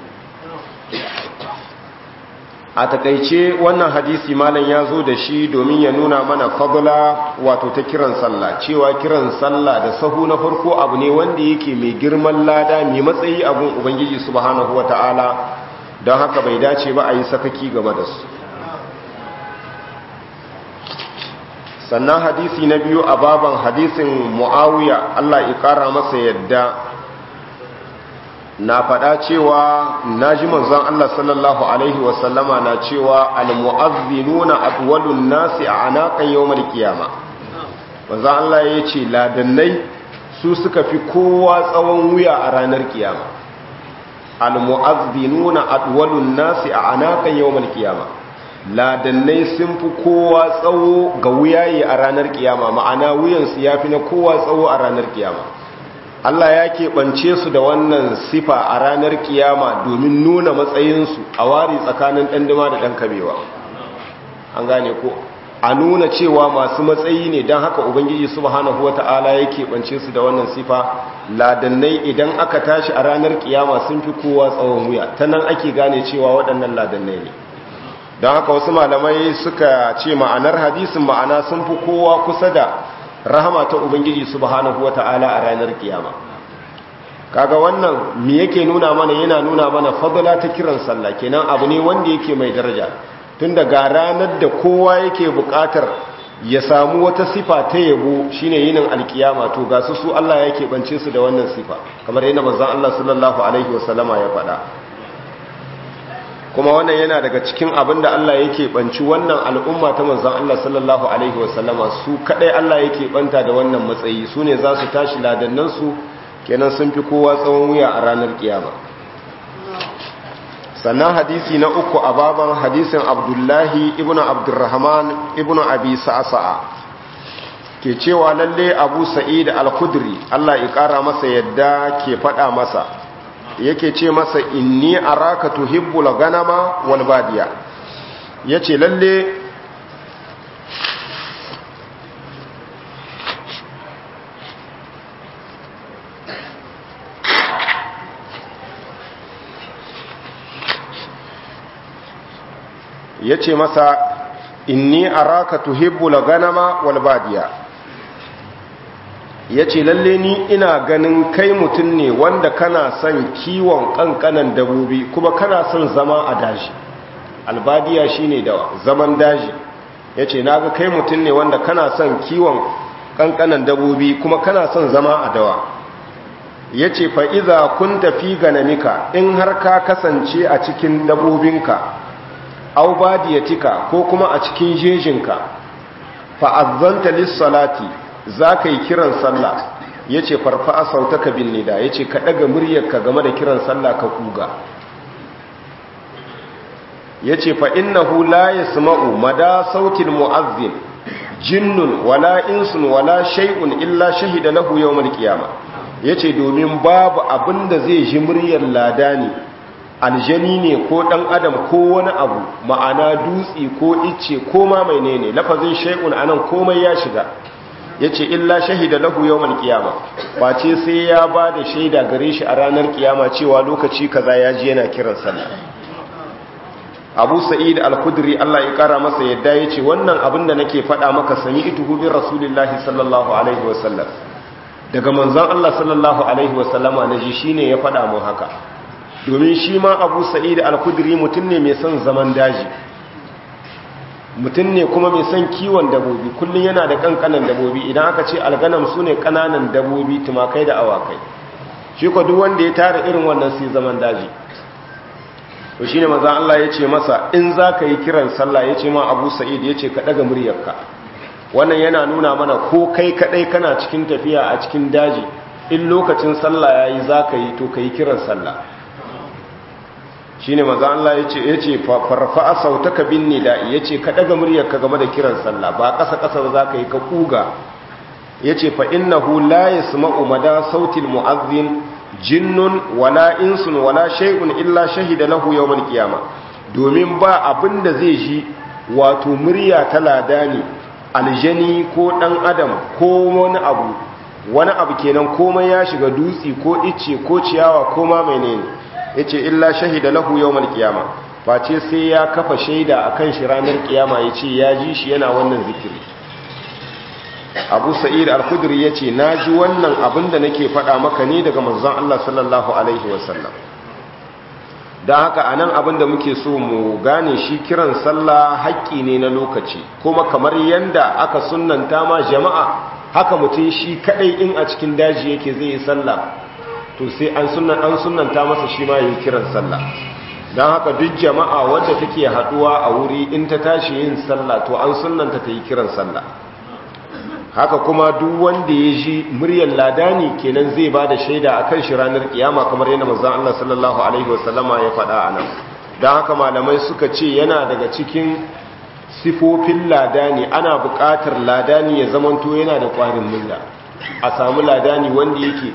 a takaice wannan hadisi malam ya zo da shi domin ya nuna mana fadula wato ta kiran sallah cewa kiran sallah da sahu na farko abu ne wanda yake mai girman lada mai matsayi abun ubangiji subhanahu wata'ala don haka bai dace ba a yi sakaki game da su sannan hadisi na biyu a baban hadisin mu'awiya Allah ya kara masa yadda na faɗa cewa na ji manzon Allah sallallahu alaihi wasallama na cewa al-mu'azzinuna atwalun nasi a anakan yawmal qiyama manzon Allah ya ce ladannai su suka fi kowa tsawon wuya a ranar kiyama al-mu'azzinuna atwalun nasi a anakan yawmal qiyama ladannai sun fi kowa tsawo ga wuyaye a ranar kiyama ma'ana wuyansu ya fi na kowa tsawo a ranar kiyama Allah ya keɓance su da wannan sifa a ranar kiyama domin nuna matsayinsu a wari tsakanin ɗanduma da ɗan kabewa an gane ko a nuna cewa masu matsayi ne don haka ubangiji subhanahu wata'ala ya keɓance su da wannan sifa ladannai idan aka tashi a ranar kiyama sun fi kowa tsawon wuya ta nan ake gane cewa waɗannan ladannai ne don haka wasu malamai suka ce ma'anar hadisin ma'ana sun fi kowa kusa da rahama ta ubangiji subhanahu wata'ala a ranar kiyama kaga wannan me yake nuna mana yana nuna mana fadala ta kiran sallah kenan abu ne wanda yake mai daraja tun daga ranar da kowa yake bukatar ya samu wata sifa ta yabo shine yinin alkiyama to ga su su Allah ya keɓance su da wannan sifa kamar yana manzon Allah sallallahu alaihi wasallama ya faɗa kuma wannan yana daga cikin abin da Allah yake banci wannan al'umma ta manzon Allah sallallahu alaihi wasallama su kadai Allah yake banta da wannan matsayi su ne za su tashi ladannan su kenan sun fi kowa tsawon wuya a ranar kiyama sannan hadisi na uku a baban hadisin abdullahi ibn abdurrahman ibn abi sa'sa'a ke cewa lalle abu sa'id al-khudri Allah ya kara masa yadda ke fada masa yake ce masa inni araka tuhibbul ganama wal badiya yace lalle yace masa inni araka tuhibbul ganama wal badiya ya ce lalle ni ina ganin kai mutum ne wanda kana son kiwon kankanan dabobi kuma kana son zama a daji albadiya shine da zaman daji ya ce naga kai mutum ne wanda kana son kiwon kankanan dabobi kuma kana son zama a dawa ya ce fa'iza kun tafi ganamika in har ka kasance a cikin dabobinka au badiyatika ko kuma a cikin jejinka fa'azzanta lissalati za ka yi kiran sallah ya ce farfa sautaka bin nida ya ce ka ɗaga muryarka game da kiran sallah ka kuga ya ce fa'innahu la ya sma'u mada sautin mu'azzin jinnun wala insun wala shai'un illa shahida lahu yau malkiyama ya ce domin babu abin da zai ji muryar ladani aljani ne ko ɗan adam ko wani abu ma'ana dutse ko icce ko ma mai ne lafazin shai'un anan komai ya shiga ya ce illa shahida lahu yawmal kiyama ba ce sai ya ba da shaida gare shi a ranar kiyama cewa lokaci kaza ya ji yana kiran sallah abu sa'id al-khudri Allah ya kara masa yadda ya ce wannan abin da nake faɗa maka sami ituhu bin rasulillahi sallallahu alaihi wasallam daga manzon Allah sallallahu alaihi wasallama na ji shine ya faɗa mun haka domin shi ma abu sa'id al-khudri mutum ne mai son zaman daji mutum ne kuma mai son kiwon dabobi kullum yana da kankanan dabobi idan aka ce alganam su ne kananan dabobi tumakai da awakai shi ko duk wanda ya tara irin wannan sai zaman daji to shine maza Allah ya ce masa in za ka yi kiran sallah ya ce ma abu sa'id ya ce ka ɗaga muryarka wannan yana nuna mana ko kai kaɗai kana cikin tafiya a cikin daji in lokacin sallah ya yi za ka yi to ka yi kiran sallah shi ne maza Allah ya ce ya ce farfa'a sautaka bin nida'i ya ce ka ɗaga muryarka game da kiran sallah ba ƙasa-ƙasa za ka yi ka ƙuga ya ce fa'innahu la ya sma'u mada sautin mu'azzin jinnun wala insun wala shay'un illa shahida lahu yawmal qiyama domin ba abin da zai ji wato murya ta ladani aljani ko dan adam ko wani abu wani abu kenan komai ya shiga dutsi ko icce ko ciyawa ko ma menene yace illa shahida lahu yawmal qiyama face sai ya kafa shaida akan shi ranar kiyama yace ya ji shi yana wannan zikiri abu sa'id al-khudri ya ce na ji wannan abin da nake faɗa maka ne daga manzon Allah sallallahu alaihi wasallam don haka a nan abin da muke so mu gane shi kiran sallah haƙƙi ne na lokaci kuma kamar yanda aka sunanta ma jama'a haka mutum shi kaɗai in a cikin daji yake zai yi sallah to sai an sunanta masa shi ma yi kiran sallah don haka duk jama'a wadda take haɗuwa a wuri in ta tashi yin sallah to an sunanta ta yi kiran sallah haka kuma duk wanda ya ji muryar ladani kenan zai ba da shaida a kan shi ranar kiyama kamar yana manzan Allah sallallahu Alaihi wasallama ya faɗa a nan don haka malamai suka ce yana daga cikin sifofin ladani ana buƙatar ladani ya zamanto yana da ƙwarin mulla a samu ladani wanda yake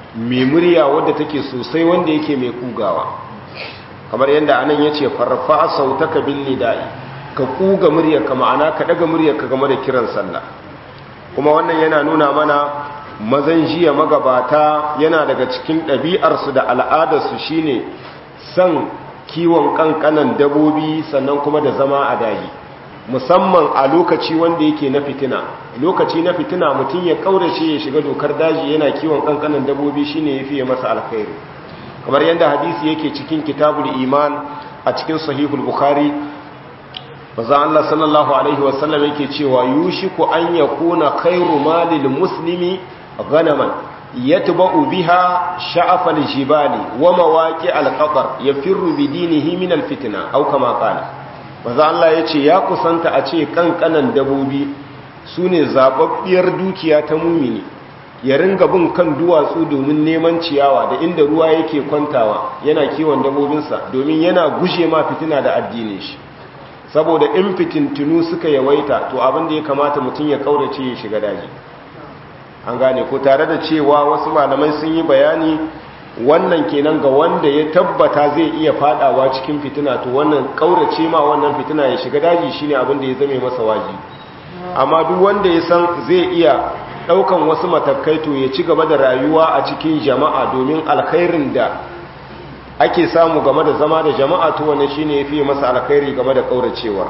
mai murya wadda take sosai wanda yake mai kugawa kamar yadda anan ya ce farfa sautaka bin nida'i ka kuga muryarka ma'ana ka daga muryarka game da kiran sallah kuma wannan yana nuna mana mazan jiya magabata yana daga cikin ɗabi'arsu da al'adarsu shine son kiwon ƙanƙanan dabobi sannan kuma da zama a daji musamman a lokaci wanda yake na fitina lokaci na fitina mutum ya kaurace ya shiga dokar daji yana kiwon ƙanƙanan dabobi shine ya fiye masa alkhairi kamar yadda hadisi yake cikin kitabul iman a cikin sahihul bukhari maza Allah sallallahu alaihi wasallam yake cewa yushiku an yakuna khairu malil muslimi غنما يتبع بها شعف الجبال ومواقع القطر يفر بدينه من الفتنة أو كما قال maza Allah ya ce ya kusanta a ce kankanan dabobi su ne zaɓaɓɓiyar dukiya ta mumini ya ringa bin kan duwatsu domin neman ciyawa da inda ruwa yake kwantawa yana kiwon dabobinsa domin yana gushe ma fitina da addinin shi saboda in fitintunu suka yawaita to abin da ya kamata mutum ya kaurace ya shiga daji an gane ko tare da cewa wasu malamai sun yi bayani wannan kenan ga wanda ya tabbata zai iya fadawa cikin fitina to wannan kaurace ma wannan fitina ya shiga daji shine abin da ya zame masa waji amma duk wanda ya san zai iya daukan wasu matakai to ya ci gaba da rayuwa a cikin jama'a domin alkhairin da ake samu game da zama da jama'a to wannan shine yafi masa alkhairi game da kauracewa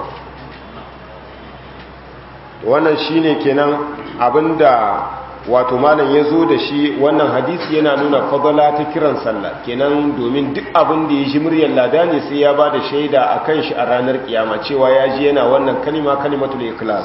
wannan shine kenan abinda wato malam ya zo da shi wannan hadisi yana nuna fadala ta kiran sallah kenan domin duk abin da ya ji muryar lada ne sai ya ba da shaida a kan shi a ranar kiyama cewa ya ji yana wannan kalima kalimatul ikhlas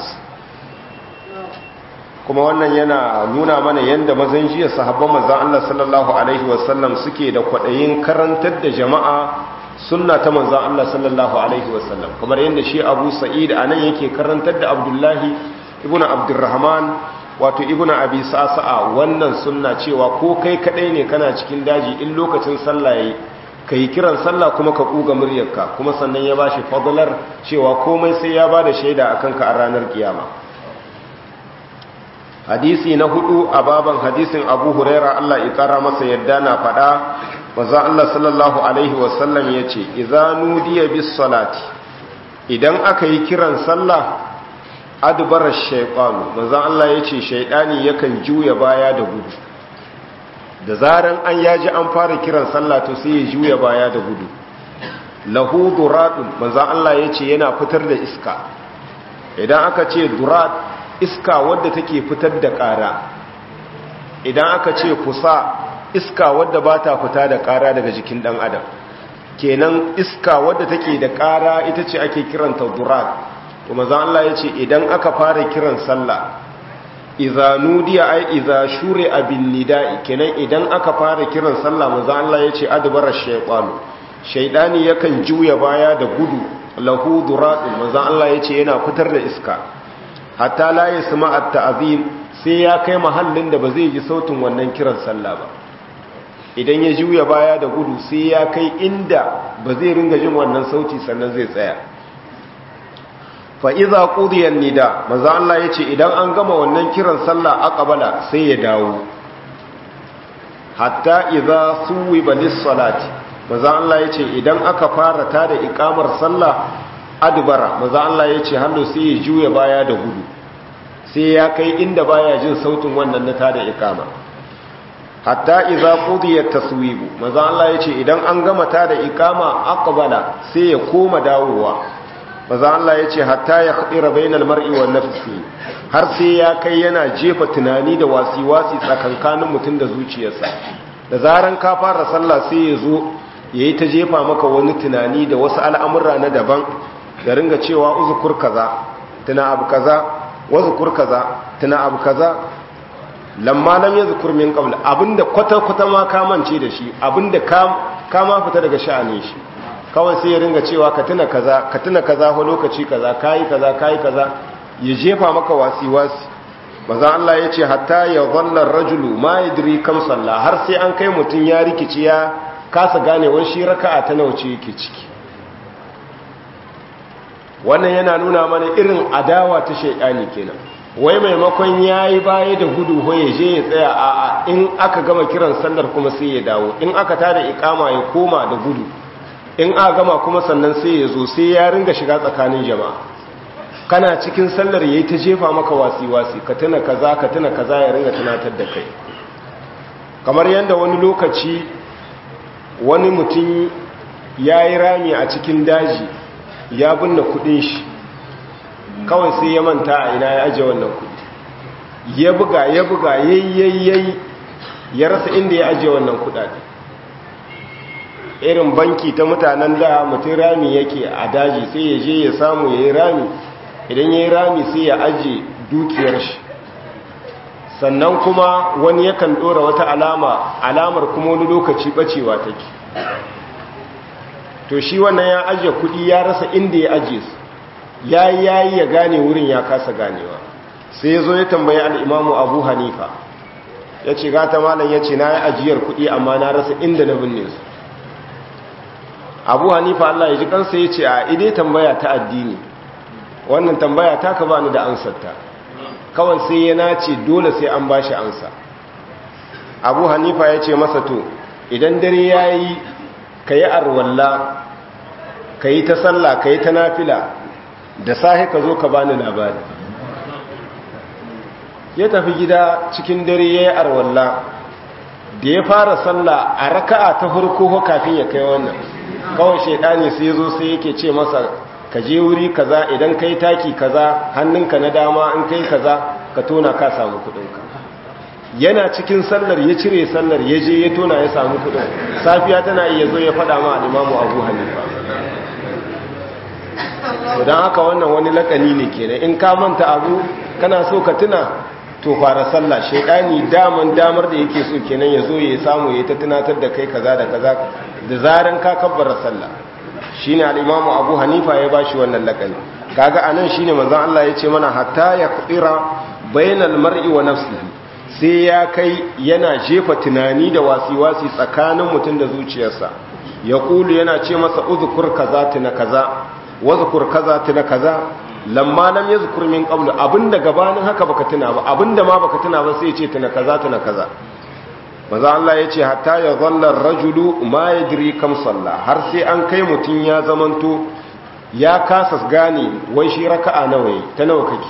kuma wannan yana nuna mana yadda mazan jiya sahabban manzon Allah sallallahu alaihi wasallam suke da kwadayin karantar da jama'a sunna ta manzon Allah sallallahu alaihi wasallam kamar yadda shi Abu Sa'id anan yake karantar da Abdullahi ibn Abdurrahman wato ibnu abi sa'sa'a wannan sunna cewa ko kai kadai ne kana cikin daji in lokacin sallah yayi kai kiran sallah kuma ka kuga muryarka kuma sannan ya bashi fadlar cewa komai sai ya bada shaida akan ka a ranar kiyama hadisi na hudu a baban hadisin Abu Huraira Allah ya kara masa yadda na fada manzo Allah sallallahu alaihi wasallam yace idza nudiya bis salati idan aka yi kiran sallah adbarar shaifanu manzan Allah ya ce shaidani yakan juya baya da gudu da zaran an yaji an fara kiran sallah to sai ya juya baya da gudu lahu duradun manzan Allah ya ce yana fitar da iska idan aka ce durad iska wadda take fitar da ƙara idan aka ce kusa iska wadda ba ta fita da ƙara daga jikin ɗan adam kenan iska wadda take da ƙara ita ce ake kiranta durad kuma za Allah ya ce idan aka fara kiran sallah iza nudiya ai iza shure abin nida'i kenan idan aka fara kiran sallah maza Allah ya ce adbara shaytanu shaydani yakan juya baya da gudu lahu duratun maza Allah ya ce yana fitar da iska hatta la yasma at-ta'zim sai ya kai mahallin da ba zai ji sautin wannan kiran sallah ba idan ya juya baya da gudu sai ya kai inda ba zai ringa jin wannan sauti sannan zai tsaya fa'iza ƙudiyar nida maza Allah ya ce idan an gama wannan kiran sallah aqbala sai ya dawo hatta iza suwi balis salati maza Allah ya ce idan aka fara ta da ikamar sallah adubara maza Allah ya ce hannu sai ya juya baya da gudu sai ya kai inda baya jin sautin wannan na ta da ikama hatta iza ƙudiyar taswibu maza Allah ya ce idan an gama ta da ikama aqbala sai ya koma dawowa maza Allah ya ce hatta ya haɗira bainal mar'i wa nafsi har sai ya kai yana jefa tunani da wasi-wasi tsakankanin mutum da zuciyarsa da zaran ka fara sallah sai ya zo ya yi ta jefa maka wani tunani da wasu al'amurra na daban da ringa cewa uzukur kaza tuna abu kaza wazukur kaza tuna abu kaza lamma lam yazkur min qabl abinda kwata-kwata ma ka mance da shi abinda ka ma fita daga sha'anin shi kawai sai ya ringa cewa ka tuna kaza ka tuna kaza ko lokaci kaza kai kaza kai kaza ya jefa maka wasi wasi manzo Allah yace hatta ya dhalla ar-rajulu ma yadri kam salla har sai an kai mutun ya rikici ya kasa gane wani shi raka'a ta nawa ce yake ciki wannan yana nuna mana irin adawa ta shaytani kenan wai maimakon ya yi baya da gudu ko ya je ya tsaya a in aka gama kiran sallar kuma sai ya dawo in aka tada ikama ya koma da gudu in aka gama kuma sannan sai ya zo sai ya ringa shiga tsakanin jama'a kana cikin sallar yayi ta jefa maka wasi-wasi ka tuna kaza ka tuna kaza ya ringa tunatar da kai kamar yadda wani lokaci wani mutum ya yi rami a cikin daji ya binne kudin shi kawai sai ya manta a ina ya aje wannan kudi ya buga ya buga yayyayyai ya rasa inda ya aje wannan kudade irin banki ta mutanen da mutum rami yake a daji sai ya je ya samu ya yi rami idan ya yi rami sai ya aje dukiyar shi sannan kuma wani yakan dora wata alama alamar kuma wani lokaci bacewa take to shi wannan ya aje kudi ya rasa inda ya aje su ya yi yayi ya gane wurin ya kasa ganewa sai ya zo ya tambayi al'imamu abu hanifa ya ce gata malam ya ce na yi ajiyar kudi amma na rasa inda na binne su abu hanifa allah ya ji kansa ya ce a ide tambaya ta addini wannan tambaya ta ka bani da ansarta kawai sai ya nace dole sai an bashi ansa abu hanifa ya ce masa to idan dare ya yi ka yi arwalla ka yi ta sallah ka yi ta nafila da sahi ka zo ka bani labari ya tafi gida cikin dare ya yi arwalla da ya fara sallah a raka'a ta farko kafin ya kai wannan kawai shaidani sai zo sai yake ce masa ka je wuri kaza idan kai taki kaza hannunka na dama in kai kaza ka tona ka samu kudinka yana cikin sallar ya cire sallar ya je ya tona ya samu kudin safiya tana iya zo ya fada ma al-imamu Abu Hanifa don haka wannan wani lakani ne kenan in ka manta abu kana so ka tuna to fara sallah shaidani daman damar da yake so kenan ya zo ya samu ya ta tunatar da kai kaza da kaza da zaran ka kabbara sallah shine al-imamu Abu Hanifa ya bashi wannan lakani kaga anan shine manzon Allah ya ce mana hatta ya qira bainal mar'i wa nafsihi sai ya kai yana jefa tunani da wasi-wasi tsakanin mutum da zuciyarsa ya kulu yana ce masa uzkur kaza tuna kaza wazkur kaza tuna kaza lamma lam yazkur min qablu abinda gabanin haka baka tuna ba abinda ma baka tuna ba sai ya ce tuna kaza tuna kaza maza Allah ya ce hatta ya zalla rajulu ma yadri kam salla har sai an kai mutum ya zamanto ya kasa gane wai shi raka'a nawa yi ta nawa kake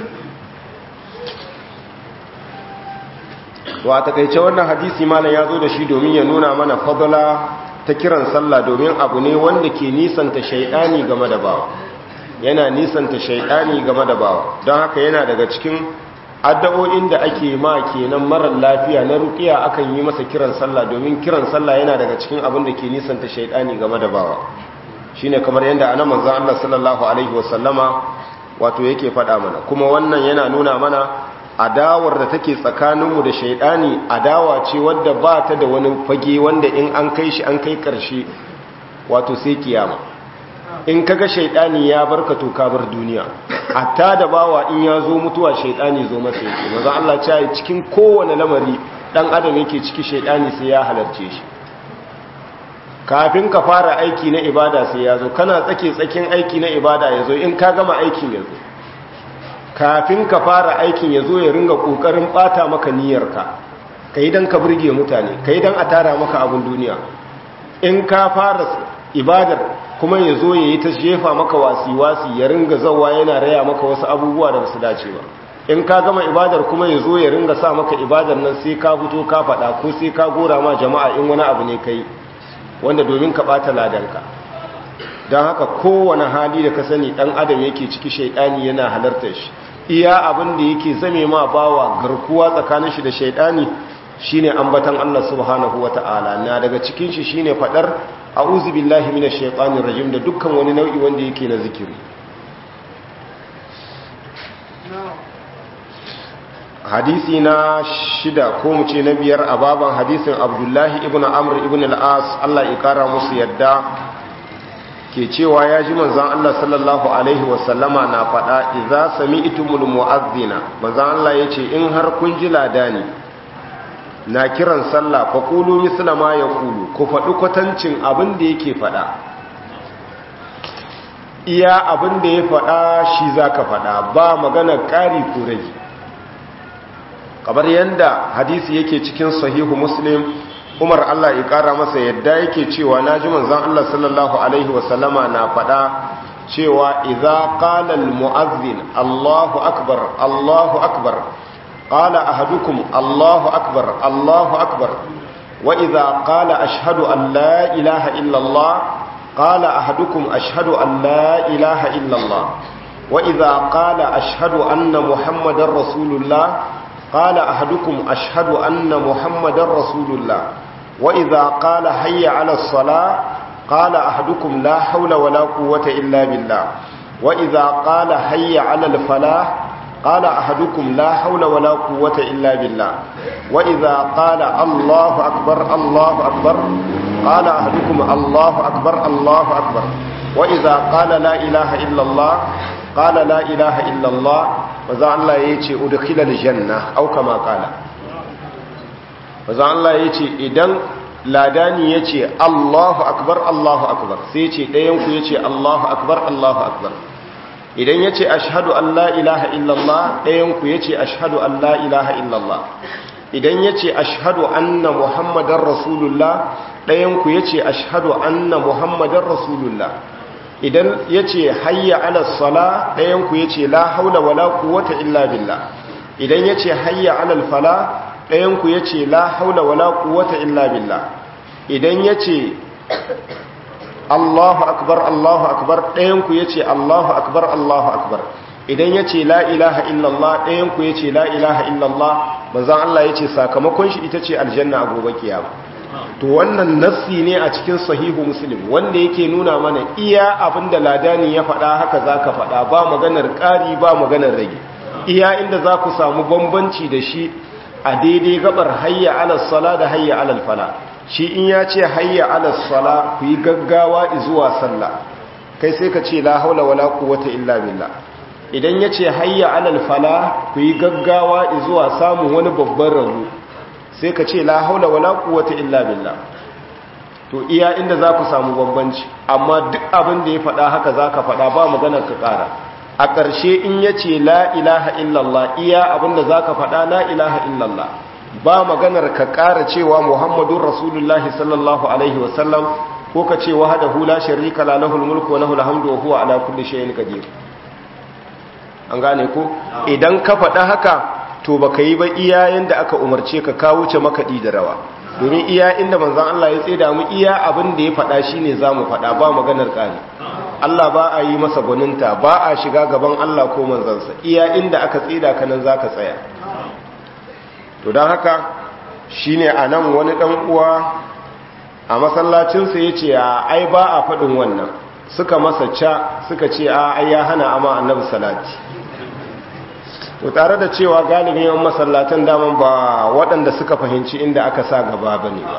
to a takaice wannan hadisi malam ya zo da shi domin ya nuna mana fadala ta kiran sallah domin abu ne wanda ke nisanta shaidani game da bawa yana nisanta shaidani game da bawa don haka yana daga cikin addu'o'in da ake ma kenan marar lafiya na ruqiya akan yi masa kiran sallah domin kiran sallah yana daga cikin abin da ke nisanta shaidani game da bawa shine kamar yadda anan manzon Allah sallallahu alaihi wasallama wato yake faɗa mana kuma wannan yana nuna mana adawar da take tsakaninmu da shaidani adawa ce wadda ba ta da wani fage wanda in an kai shi an kai karshe wato sai kiyama in kaga shaidani ya barka to ka bar duniya hatta da bawa in ya zo mutuwa shaidani zo masa yake maza Allah ya cikin kowane lamari dan adam yake ciki shaidani sai ya halarce shi kafin ka fara aiki na ibada sai ya zo kana tsake tsakin aiki na ibada ya zo in ka gama aikin ya zo kafin ka fara aikin ya zo ya ringa kokarin bata maka niyyarka ka yi don ka burge mutane ka yi don a tara maka abin duniya in ka fara ibadar kuma ya zo ya yi ta jefa maka wasi-wasi ya ringa zawa yana raya maka wasu abubuwa da basu dace ba in ka gama ibadar kuma ya zo ya ringa sa maka ibadar nan sai ka fito ka faɗa ko sai ka gora ma jama'a in wani abu ne kai wanda domin ka ɓata ladanka don haka kowane hali da ka sani ɗan adam yake ciki shaidani yana halartar shi iya abin da yake zame ma bawa garkuwa tsakanin shi da shaidani shine ambatan Allah subhanahu wata'ala na daga cikin shi shine fadar a'udhu billahi minash shaitanir rajim da dukkan wani nau'i wanda yake na zikiri hadisi na shida ko mu ce na biyar a baban hadisin abdullahi ibn amr ibn al-as Allah ya kara musu yadda ke cewa ya ji manzan Allah sallallahu Alaihi wasallama na faɗa iza sami itumul mu'azzina manzan Allah ya ce in har kun ji ladani na kiran sallah fa kulu mislama ya kulu ku faɗi kwatancin abin da yake faɗa iya abin da ya faɗa shi za ka faɗa ba magana ƙari ko rage kamar yadda hadisi yake cikin sahihu muslim umar allah ya ƙara masa yadda yake cewa na ji manzan allah sallallahu alaihi wasallama na faɗa cewa idza qala al mu'azzin allahu akbar allahu akbar qala ahadukum allahu akbar allahu akbar wa idza qala ashhadu an la ilaha illa allah قال أحدكم أشهد أن لا إله إلا الله وإذا قال أشهد أن محمد رسول الله قال أحدكم أشهد أن محمد رسول الله وإذا قال حي على الصلاة قال أحدكم لا حول ولا قوة إلا بالله وإذا قال حي على الفلاح قال أحدكم لا حول ولا قوة إلا بالله وإذا قال الله أكبر الله أكبر قال أحدكم الله أكبر الله أكبر وإذا قال لا إله إلا الله قال لا إله إلا الله وذا الله يتي أدخل الجنة أو كما قال وذا الله يتي إذن ladani ya ce allahu akbar allahu akbar sai ce ɗayanku ya ce allahu akbar allahu akbar idan ya ce ashadu an la ilaha illallah ɗayanku ya ce ashadu an la ilaha illallah idan ya ce ashadu anna muhammadan rasulullah ɗayanku ya ce ashadu anna muhammadan rasulullah idan ya ce hayya ala sala ɗayanku ya ce la haula wala quwwata illa billah idan ya ce hayya ala fala ɗayanku ya ce la haula wala quwwata illa billah idan ya ce Allahu akbar Allahu akbar ɗayanku ya ce Allahu akbar Allahu akbar idan ya ce la ilaha illallah ɗayanku ya ce la ilaha illallah manzan Allah ya ce sakamakon shi ita ce aljanna a gobe kiyama to wannan nassi ne a cikin sahihu muslim wanda yake nuna mana iya abinda ladani ya faɗa haka za ka faɗa ba maganar ƙari ba maganar rage iya inda za ku samu bambanci da shi a daidai gabar hayya alal sala da hayya alal fala shi in ya ce hayya alal sala ku yi gaggawa zuwa sallah kai sai ka ce la haula wala quwwata illa billah idan ya ce hayya alal fala ku yi gaggawa zuwa samun wani babban rabu sai ka ce la haula wala quwwata illa billah to iya inda za ku samu bambanci amma duk abin da ya faɗa haka za ka faɗa ba maganar ka ƙara a ƙarshe in ya ce la ilaha illallah iya abin da za ka faɗa la ilaha illallah ba maganar ka ƙara cewa muhammadun rasulullahi sallallahu alaihi wasallam ko ka ce wahada hula sharika la lahul mulku wa lahul hamdu wa huwa ala kulli shay'in qadir an gane ko idan ka faɗa haka to baka yi ba iya yanda aka umarce ka ka wuce makaɗi da rawa domin iya inda manzon Allah ya tseda mu iya abin da ya faɗa shine zamu faɗa ba maganar ƙari Allah ba a yi masa gwaninta ba a shiga gaban Allah ko manzansa iya inda aka tseda ka nan zaka tsaya to don haka shine anan wani dan uwa a masallacinsa yace a ai ba a faɗin wannan suka masa ca suka ce a ai ya hana amma annabi salati to tare da cewa galibin yawan masallatan daman ba waɗanda suka fahimci inda aka sa gaba ba ne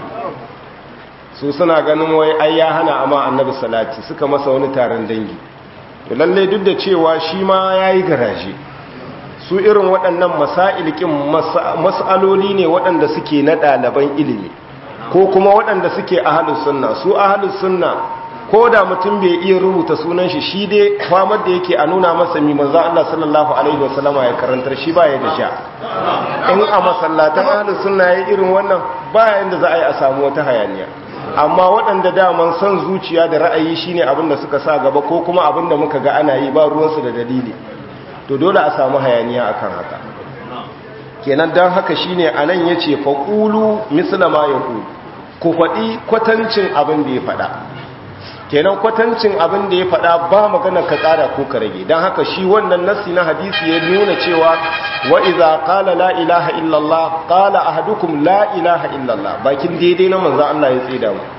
su suna ganin wai ai ya hana amma annabi salati suka masa wani taron dangi to lalle duk da cewa shi ma ya yi garaje su irin waɗannan masailkin mas'aloli ne waɗanda suke na ɗaliban ilimi ko kuma waɗanda suke ahalus sunna su ahalus sunna ko da mutum bai iya rubuta sunan shi shi dai famar da yake a nuna masa mi manzo Allah sallallahu alaihi wasallama ya karantar shi baya da sha in a masallatan ahlus sunna yayin irin wannan baya inda za a yi a samu wata hayaniya amma waɗanda daman son zuciya da ra'ayi shine abin da suka sa gaba ko kuma abin da muka ga ana yi ba ruwansu da dalili to dole a samu hayaniya akan haka kenan dan haka shine anan yace faqulu mislama yaqulu ku faɗi kwatancin abin da ya faɗa kenan kwatancin abin da ya faɗa ba magana ka ƙara ko ka rage don haka shi wannan nassi na hadisi ya nuna cewa wa iza qala la ilaha illallah qala ahadukum la ilaha illallah bakin daidai na manzo Allah ya tsida mu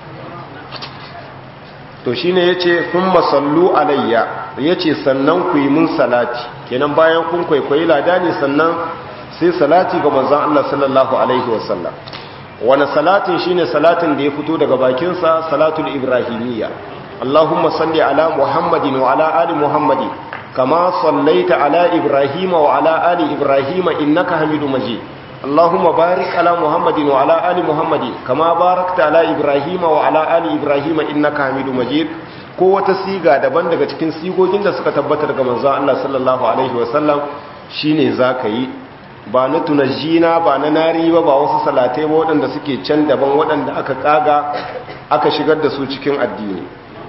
to shine yace thumma sallu alayya yace sannan ku yi mun salati kenan bayan kun kwaikwayi ladani sannan sai salati ga manzo Allah sallallahu alaihi wasallam wani salatin shine salatin da ya fito daga bakinsa salatul ibrahimiyya Allahumma salli ala Muhammadin wa ala ali Muhammadin kama sallaita ala Ibrahim wa ala ali Ibrahim innaka Hamidu Majid Allahumma barik ala Muhammadin wa ala ali Muhammadin kama barakta ala Ibrahim wa ala ali Ibrahim innaka Hamidu Majid ko wata siga daban daga cikin sigogin da suka tabbatar ga manzon Allah sallallahu alaihi wasallam shine zaka yi ba na tunajina ba na nari ba ba wasu salatai ba waɗanda suke can daban waɗanda aka kaga aka shigar da su cikin addini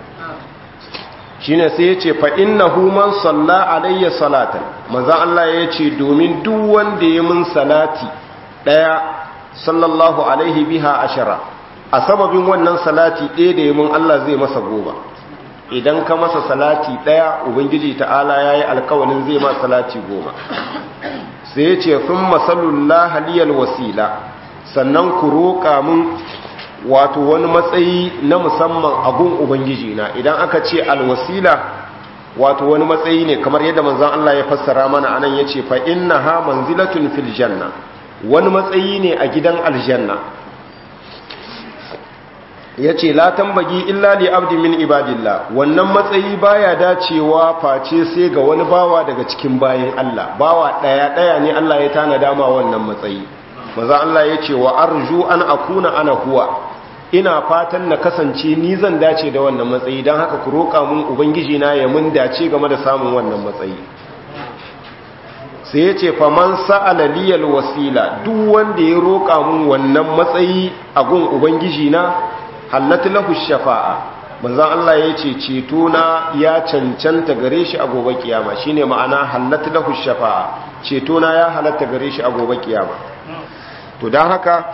shine sai ya ce fa'innahu man salla alayya salatan manzan Allah ya ce domin duk wanda ya mun salati ɗaya sallallahu alaihi biha ashara a sababin wannan salati ɗaya da ya mun Allah zai masa goma idan ka masa salati ɗaya ubangiji ta'ala ya yi alkawalin zai ma salati goma sai ya ce fin masallullah haliyar wasila sannan ku roƙa mun wato wani matsayi na musamman a gun ubangiji na idan aka ce alwasila wato wani matsayi ne kamar yadda manzon Allah ya fassara mana anan yace fa innaha manzilatun fil janna wani matsayi ne a gidan aljanna yace la tambagi illa li abdi min ibadillah wannan matsayi baya dacewa face sai ga wani bawa daga cikin bayin Allah bawa daya daya ne Allah ya tana dama wannan matsayi manzon Allah yace wa arju an akuna ana huwa ina fatan na kasance ni zan dace da wannan matsayi don haka ku roƙa mun ubangiji na ya mun dace game da samun wannan matsayi sai ya ce faman sa'ala liyal wasila duk wanda ya roƙa mun wannan matsayi a gun ubangiji na hallatu lahu shafa'a manzon Allah ya ce ceto na ya cancanta gare shi a gobe kiyama shine ma'ana hallatu lahu shafa'a ceto na ya halatta gare shi a gobe kiyama to don haka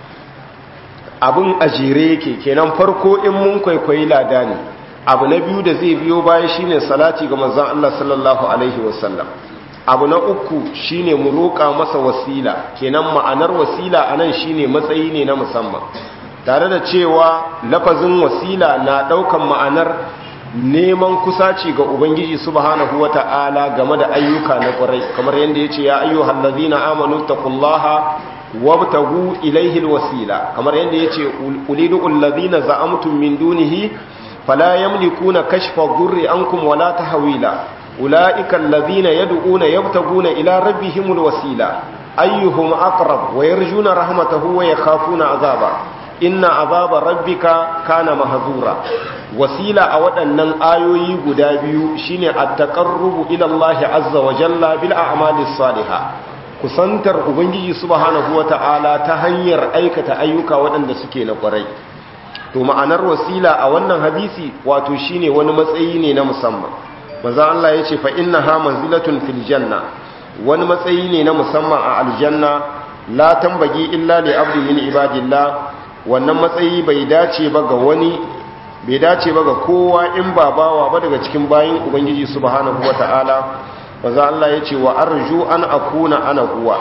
abin ajire yake kenan farko in mun kwaikwayi lada ne abu na biyu da zai biyo baya shine salati ga manzon Allah sallallahu alaihi wasallam abu na uku shine mu roƙa masa wasila kenan ma'anar wasila anan shine matsayi ne na musamman tare da cewa lafazin wasila na ɗaukan ma'anar neman kusaci ga ubangiji subhanahu wata'ala game da ayyuka na ƙwarai kamar yadda yace ya ayyuhal ladzina amanu taqullaha wabtagu ilaihi alwasila kamar yadda yace ulidu alladhina za'amtum min dunihi fala yamlikuna kashfa dhurri ankum wala tahwila ulaika alladhina yad'una yabtaguna ila rabbihimul wasila ayyuhum aqrab wa yarjuna rahmatahu wa yakhafuna azaba inna azaba rabbika kana mahzura wasila a waɗannan ayoyi guda biyu shine at-taqarrubu ila Allah azza wa jalla bil a'malis salihah kusantar ubangiji subhanahu wata'ala ta hanyar aikata ayyuka waɗanda suke na ƙwarai to ma'anar wasila a wannan hadisi wato shine wani matsayi ne na musamman maza Allah ya ce fa innaha manzilatun fil janna wani matsayi ne na musamman a aljanna la tambagi illa li abdi min ibadillah wannan matsayi bai dace ba ga wani bai dace ba ga kowa in ba bawa ba daga cikin bayin ubangiji subhanahu wata'ala maza Allah ya ce wa arju an akuna ana huwa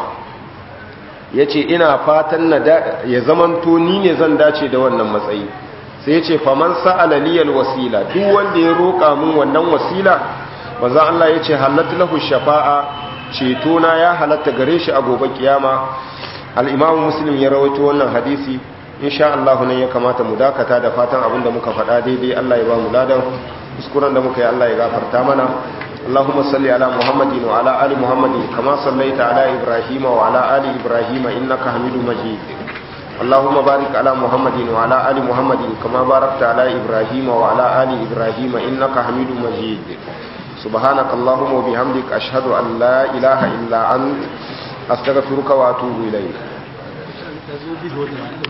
ya ce ina fatan na ya zamanto ni ne zan dace da wannan matsayi sai ya ce faman sa'ala liyal wasila duk wanda ya roƙa min wannan wasila maza Allah ya ce halatta lahu shafa'a ceto na ya halatta gare shi a gobe kiyama al-imamu muslim ya rawaito wannan hadisi insha Allah ne ya kamata mu dakata da fatan abinda muka faɗa daidai Allah ya ba mu ladan kuskuren da muka yi Allah ya gafarta mana اللهم صل على محمد وعلى آل محمد كما صليت على إبراهيم وعلى آل إبراهيم إنك حميد مجيد اللهم بارك على محمد وعلى آل محمد كما باركت على إبراهيم وعلى آل إبراهيم إنك حميد مجيد سبحانك اللهم وبحمدك أشهد أن لا إله إلا أنت أستغفرك وأتوب إليك